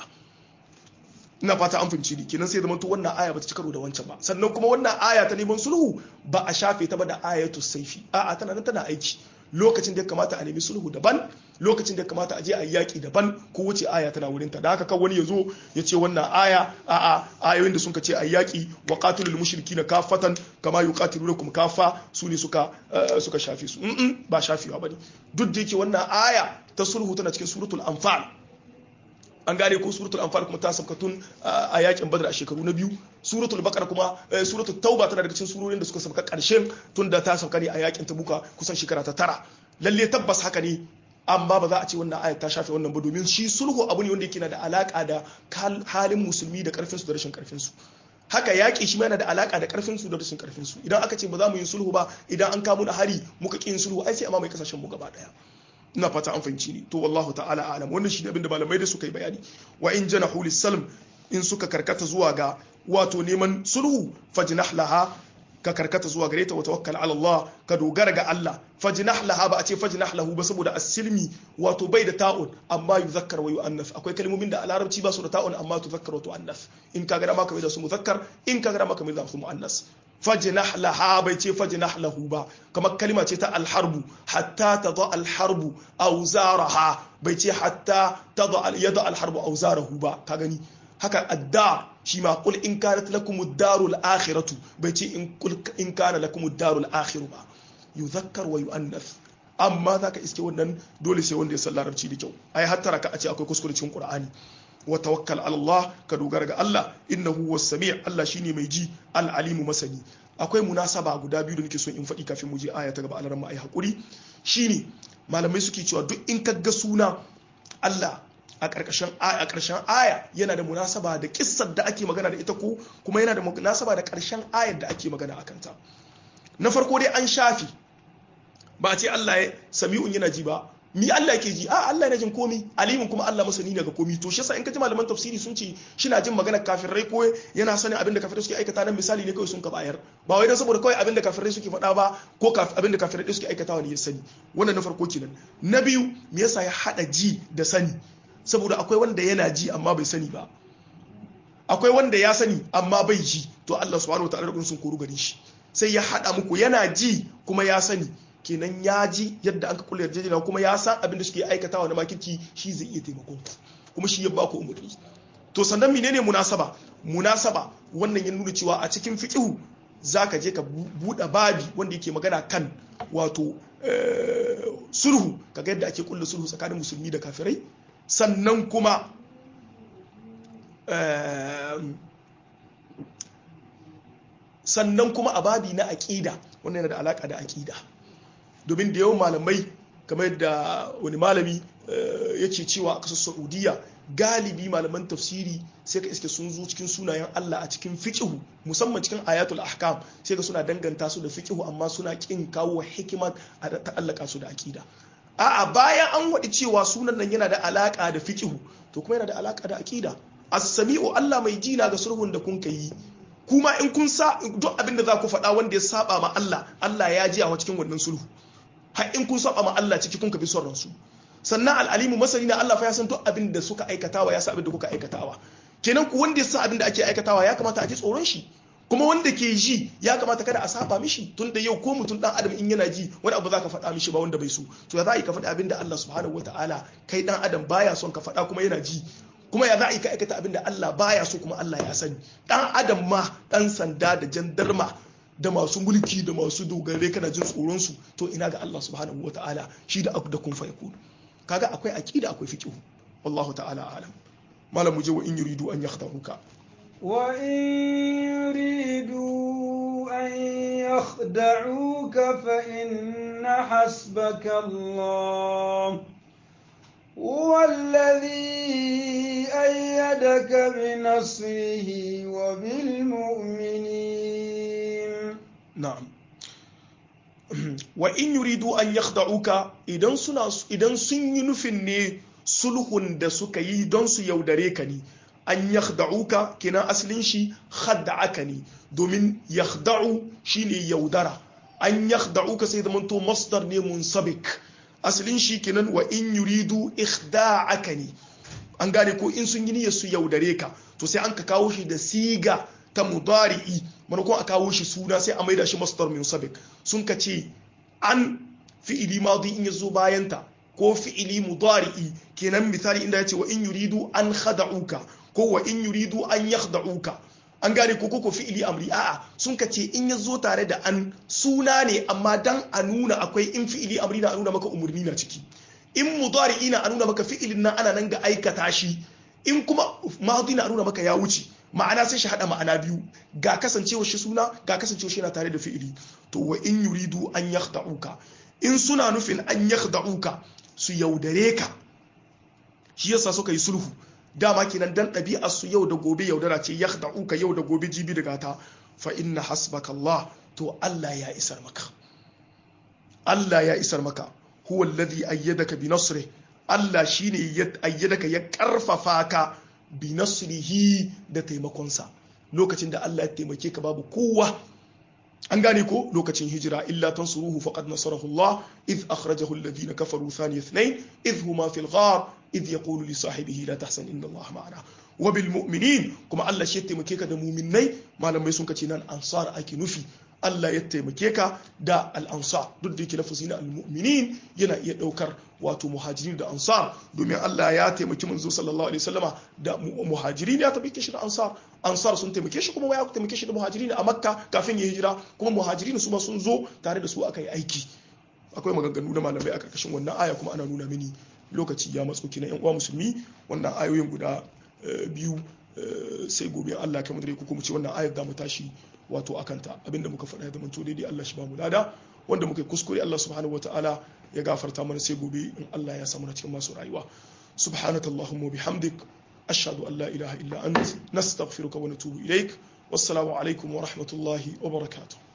ina fata an fahimci ni kenan sai zama to wannan aya ba ta ci karo da wancan ba sannan kuma wannan aya ta neman sulhu ba a shafe ta ba da ayatu saifi a'a tana nan tana aiki lokacin da ya kamata a nemi sulhu daban lokacin da ya kamata a je a yi yaƙi daban ko wuce aya tana wurin ta da haka kan wani ya zo ya ce wannan aya a'a ayoyin da suka ce a yaƙi wa qatilul mushrikina kafatan kama yuqatilunakum kafa su ne suka suka shafe su ba shafewa bane duk da yake wannan aya ta sulhu tana cikin suratul anfal an gane ko suratul anfal kuma ta sauka tun a yakin badar a shekaru na biyu suratul baqara kuma suratul tauba tana daga cikin surorin da suka sauka karshen tun da ta sauka ne a yakin tabuka kusan shekara ta tara lalle tabbas haka ne amma ba za a ce wannan ayat ta shafe wannan ba domin shi sulhu abu ne wanda yake na da alaka da halin musulmi da karfin su da rashin karfin su haka yaƙi shi yana da alaka da karfin su da rashin karfin su idan aka ce ba za mu yi sulhu ba idan an kawo da hari muka ƙi yin sulhu ai sai amma mai kasashen mu gaba daya ina fata an fahimci ni to wallahu ta'ala alam wannan shi ne abinda malamai da suka yi bayani wa in janahu lisalm in suka karkata zuwa ga wato neman sulhu fajnah laha ka karkata zuwa gare ta wa tawakkal ala Allah ka dogara ga Allah fajnah laha ba a ce fajnah lahu ba saboda as-silmi wato bai da ta'un amma yuzakkar wa yu'annas akwai kalmomin da a larabci ba su da ta'un amma tuzakkar wa tu'annas in ka ga dama ka mai da su muzakkar in ka ga dama ka mai da su mu'annas fajnah laha bai ce fajnah lahu ba kamar kalma ce ta alharbu hatta tada alharbu auzaraha bai ce hatta tada yada alharbu auzarahu ba ka gani haka adda shi ma kul in kanat lakum ad-darul akhiratu bai ce in kul in kana lakum ad-darul akhiru ba yuzakkar wa yuannas amma zaka iske wannan dole sai wanda ya san larabci da kyau ai hatta raka a ce akwai kuskure cikin qur'ani wa tawakkal ala Allah ka dogara ga Allah innahu was sami' Allah shine mai ji al alimu masani akwai munasaba guda biyu da nake so in faɗi kafin mu je aya ta gaba alaran ai hakuri shine malamai suke cewa duk in ka ga suna Allah a ƙarƙashin a ƙarshen aya yana da munasaba da kissar da ake magana da ita ko kuma yana da munasaba da ƙarshen ayar da ake magana a kanta na farko dai an shafi ba a ce Allah ya sami'un yana ji ba mi Allah ke ji a Allah yana jin komi alimin kuma Allah masani ne ga komi to shi yasa in ka ji malaman tafsiri sun ce shina jin magana kafirai ko yana sanin abin da kafirai suke aikata nan misali ne kawai sun ka bayar ba wai dan saboda kawai abin da kafirai suke faɗa ba ko abin da kafirai suke aikatawa ne ya sani wannan na farko kenan na biyu me yasa ya hada ji da sani saboda akwai wanda yana ji amma bai sani ba akwai wanda ya sani amma bai ji to Allah subhanahu wataala da sun koru gare shi sai ya hada muku yana ji kuma ya sani kenan ya ji yadda an ka kula yarjejeniya kuma ya san abin da suke aikatawa na makirci shi zai iya taimakon ku kuma shi ya ba ku umarni to sannan menene munasaba munasaba wannan ya nuna cewa a cikin fiqhu zaka je ka buɗe babi wanda yake magana kan wato sulhu kaga yadda ake kulla sulhu tsakanin musulmi da kafirai sannan kuma sannan kuma a babi na aƙida wannan yana da alaƙa da aƙida domin da yawan malamai kamar yadda wani malami yake cewa a ƙasar saudiya galibi malaman tafsiri sai ka iske sun zo cikin sunayen Allah a cikin fiqhu musamman cikin ayatul ahkam sai ka suna danganta su da fiqhu amma suna kin kawo hikima a ta'allaka su da aƙida a'a bayan an waɗi cewa sunan nan yana da alaƙa da fiqhu to kuma yana da alaƙa da aƙida as-sami'u Allah mai jina ga sulhun da kun yi kuma in kun sa duk abin da za ku faɗa wanda ya saba ma Allah Allah ya ji a cikin wannan sulhu har in kun saba ma Allah ciki kun ka bi son ransu sannan al'alimu masani na Allah fa ya san duk abin da suka aikatawa ya san abin da kuka aikatawa kenan ku wanda ya san abin da ake aikatawa ya kamata a ji tsoron shi kuma wanda ke ji ya kamata kada a saba mishi tun da yau ko mutum dan adam in yana ji wani abu za ka faɗa mishi ba wanda bai so to ya za a yi ka faɗi abin da Allah subhanahu wataala kai dan adam baya son ka faɗa kuma yana ji kuma ya za a yi ka aikata abin da Allah baya so kuma Allah ya sani dan adam ma dan sanda da jandarma da masu mulki da masu dogare kana jin tsoron su to ina ga Allah subhanahu wataala shi da da kun fayakun kaga akwai aqida akwai fiqh wallahu ta'ala alam malam mu je wa in yuridu an yakhdaruka wa in yuridu an yakhda'uka fa inna hasbaka Allah هو الذي أيدك بنصره وبالمؤمنين نعم wa in yuridu an yakhda'uka idan suna idan sun yi nufin ne sulhun da suka yi don su yaudare ka ne an yakhda'uka kina asalin shi khadda'aka ne domin yakhda'u shine yaudara an yakhda'uka sai zaman to masdar ne munsabik asalin shi kenan wa in yuridu ikhda'aka ne an gane ko in sun yi niyyar su yaudare ka to sai an ka kawo shi da siga ta mudari'i manakon a kawo shi suna sai a maida shi masdar min sabik sun ka ce an fi'ili madi in yazo bayanta ko fi'ili mudari'i kenan misali inda yace wa in yuridu an khada'uka ko wa in yuridu an yakhda'uka an gane ko ko fi'ili amri a'a sun ka ce in yazo tare da an suna ne amma dan a nuna akwai in fi'ili amri na a nuna maka umurni na ciki in mudari'i na a nuna maka fi'ilin nan ana nan ga aikata shi in kuma madi na a nuna maka ya wuce ma'ana sai shi hada ma'ana biyu ga kasancewa shi suna ga kasancewa shi yana tare da fi'ili to wa in yuridu an yakhda'uka in suna nufin an yakhda'uka su yaudare ka shi yasa suka yi sulhu dama kenan dan ɗabi'ar su yau da gobe yaudara ce yakhda'uka yau da gobe jibi daga ta fa inna hasbaka Allah to Allah ya isar maka Allah ya isar maka huwa alladhi ayyadaka bi nasri Allah shine ya ayyadaka ya karfafa ka bi nasrihi da taimakonsa lokacin da Allah ya taimake ka babu kowa an gane ko lokacin hijira illa tansuruhu faqad nasarahu Allah idh akhrajahu alladhina kafaru thani ithnain idh huma fil ghar idh yaqulu li sahibihi la tahzan inna Allah ma'ana wa bil mu'minin kuma Allah shi ya taimake ka da mu'minnai malamai sun kace nan ansar ake nufi Allah ya taimake ka da al'ansar duk da yake lafazi na al-mu'minin yana iya daukar wato muhajirin da ansar domin Allah ya taimaki manzo sallallahu alaihi wasallama da muhajirin ya taimake shi da ansar ansar sun taimake shi kuma ya taimake shi da muhajirin a makka kafin ya hijira kuma muhajirin su ma sun zo tare da su aka yi aiki akwai maganganu da malamai a karkashin wannan aya kuma ana nuna mini lokaci ya matso kina yan uwa musulmi wannan ayoyin guda biyu sai gobe Allah kamar dare ku kuma ce wannan ayar da mu tashi wato akanta abinda muka faɗa da manto daidai Allah shi ba mu lada wanda muka kuskure Allah subhanahu wataala ya gafarta mana sai gobe in Allah ya samu na cikin masu rayuwa subhanakallahumma bihamdik ashhadu an la ilaha illa ant nastaghfiruka wa natubu ilaik wassalamu alaikum wa rahmatullahi wa barakatuh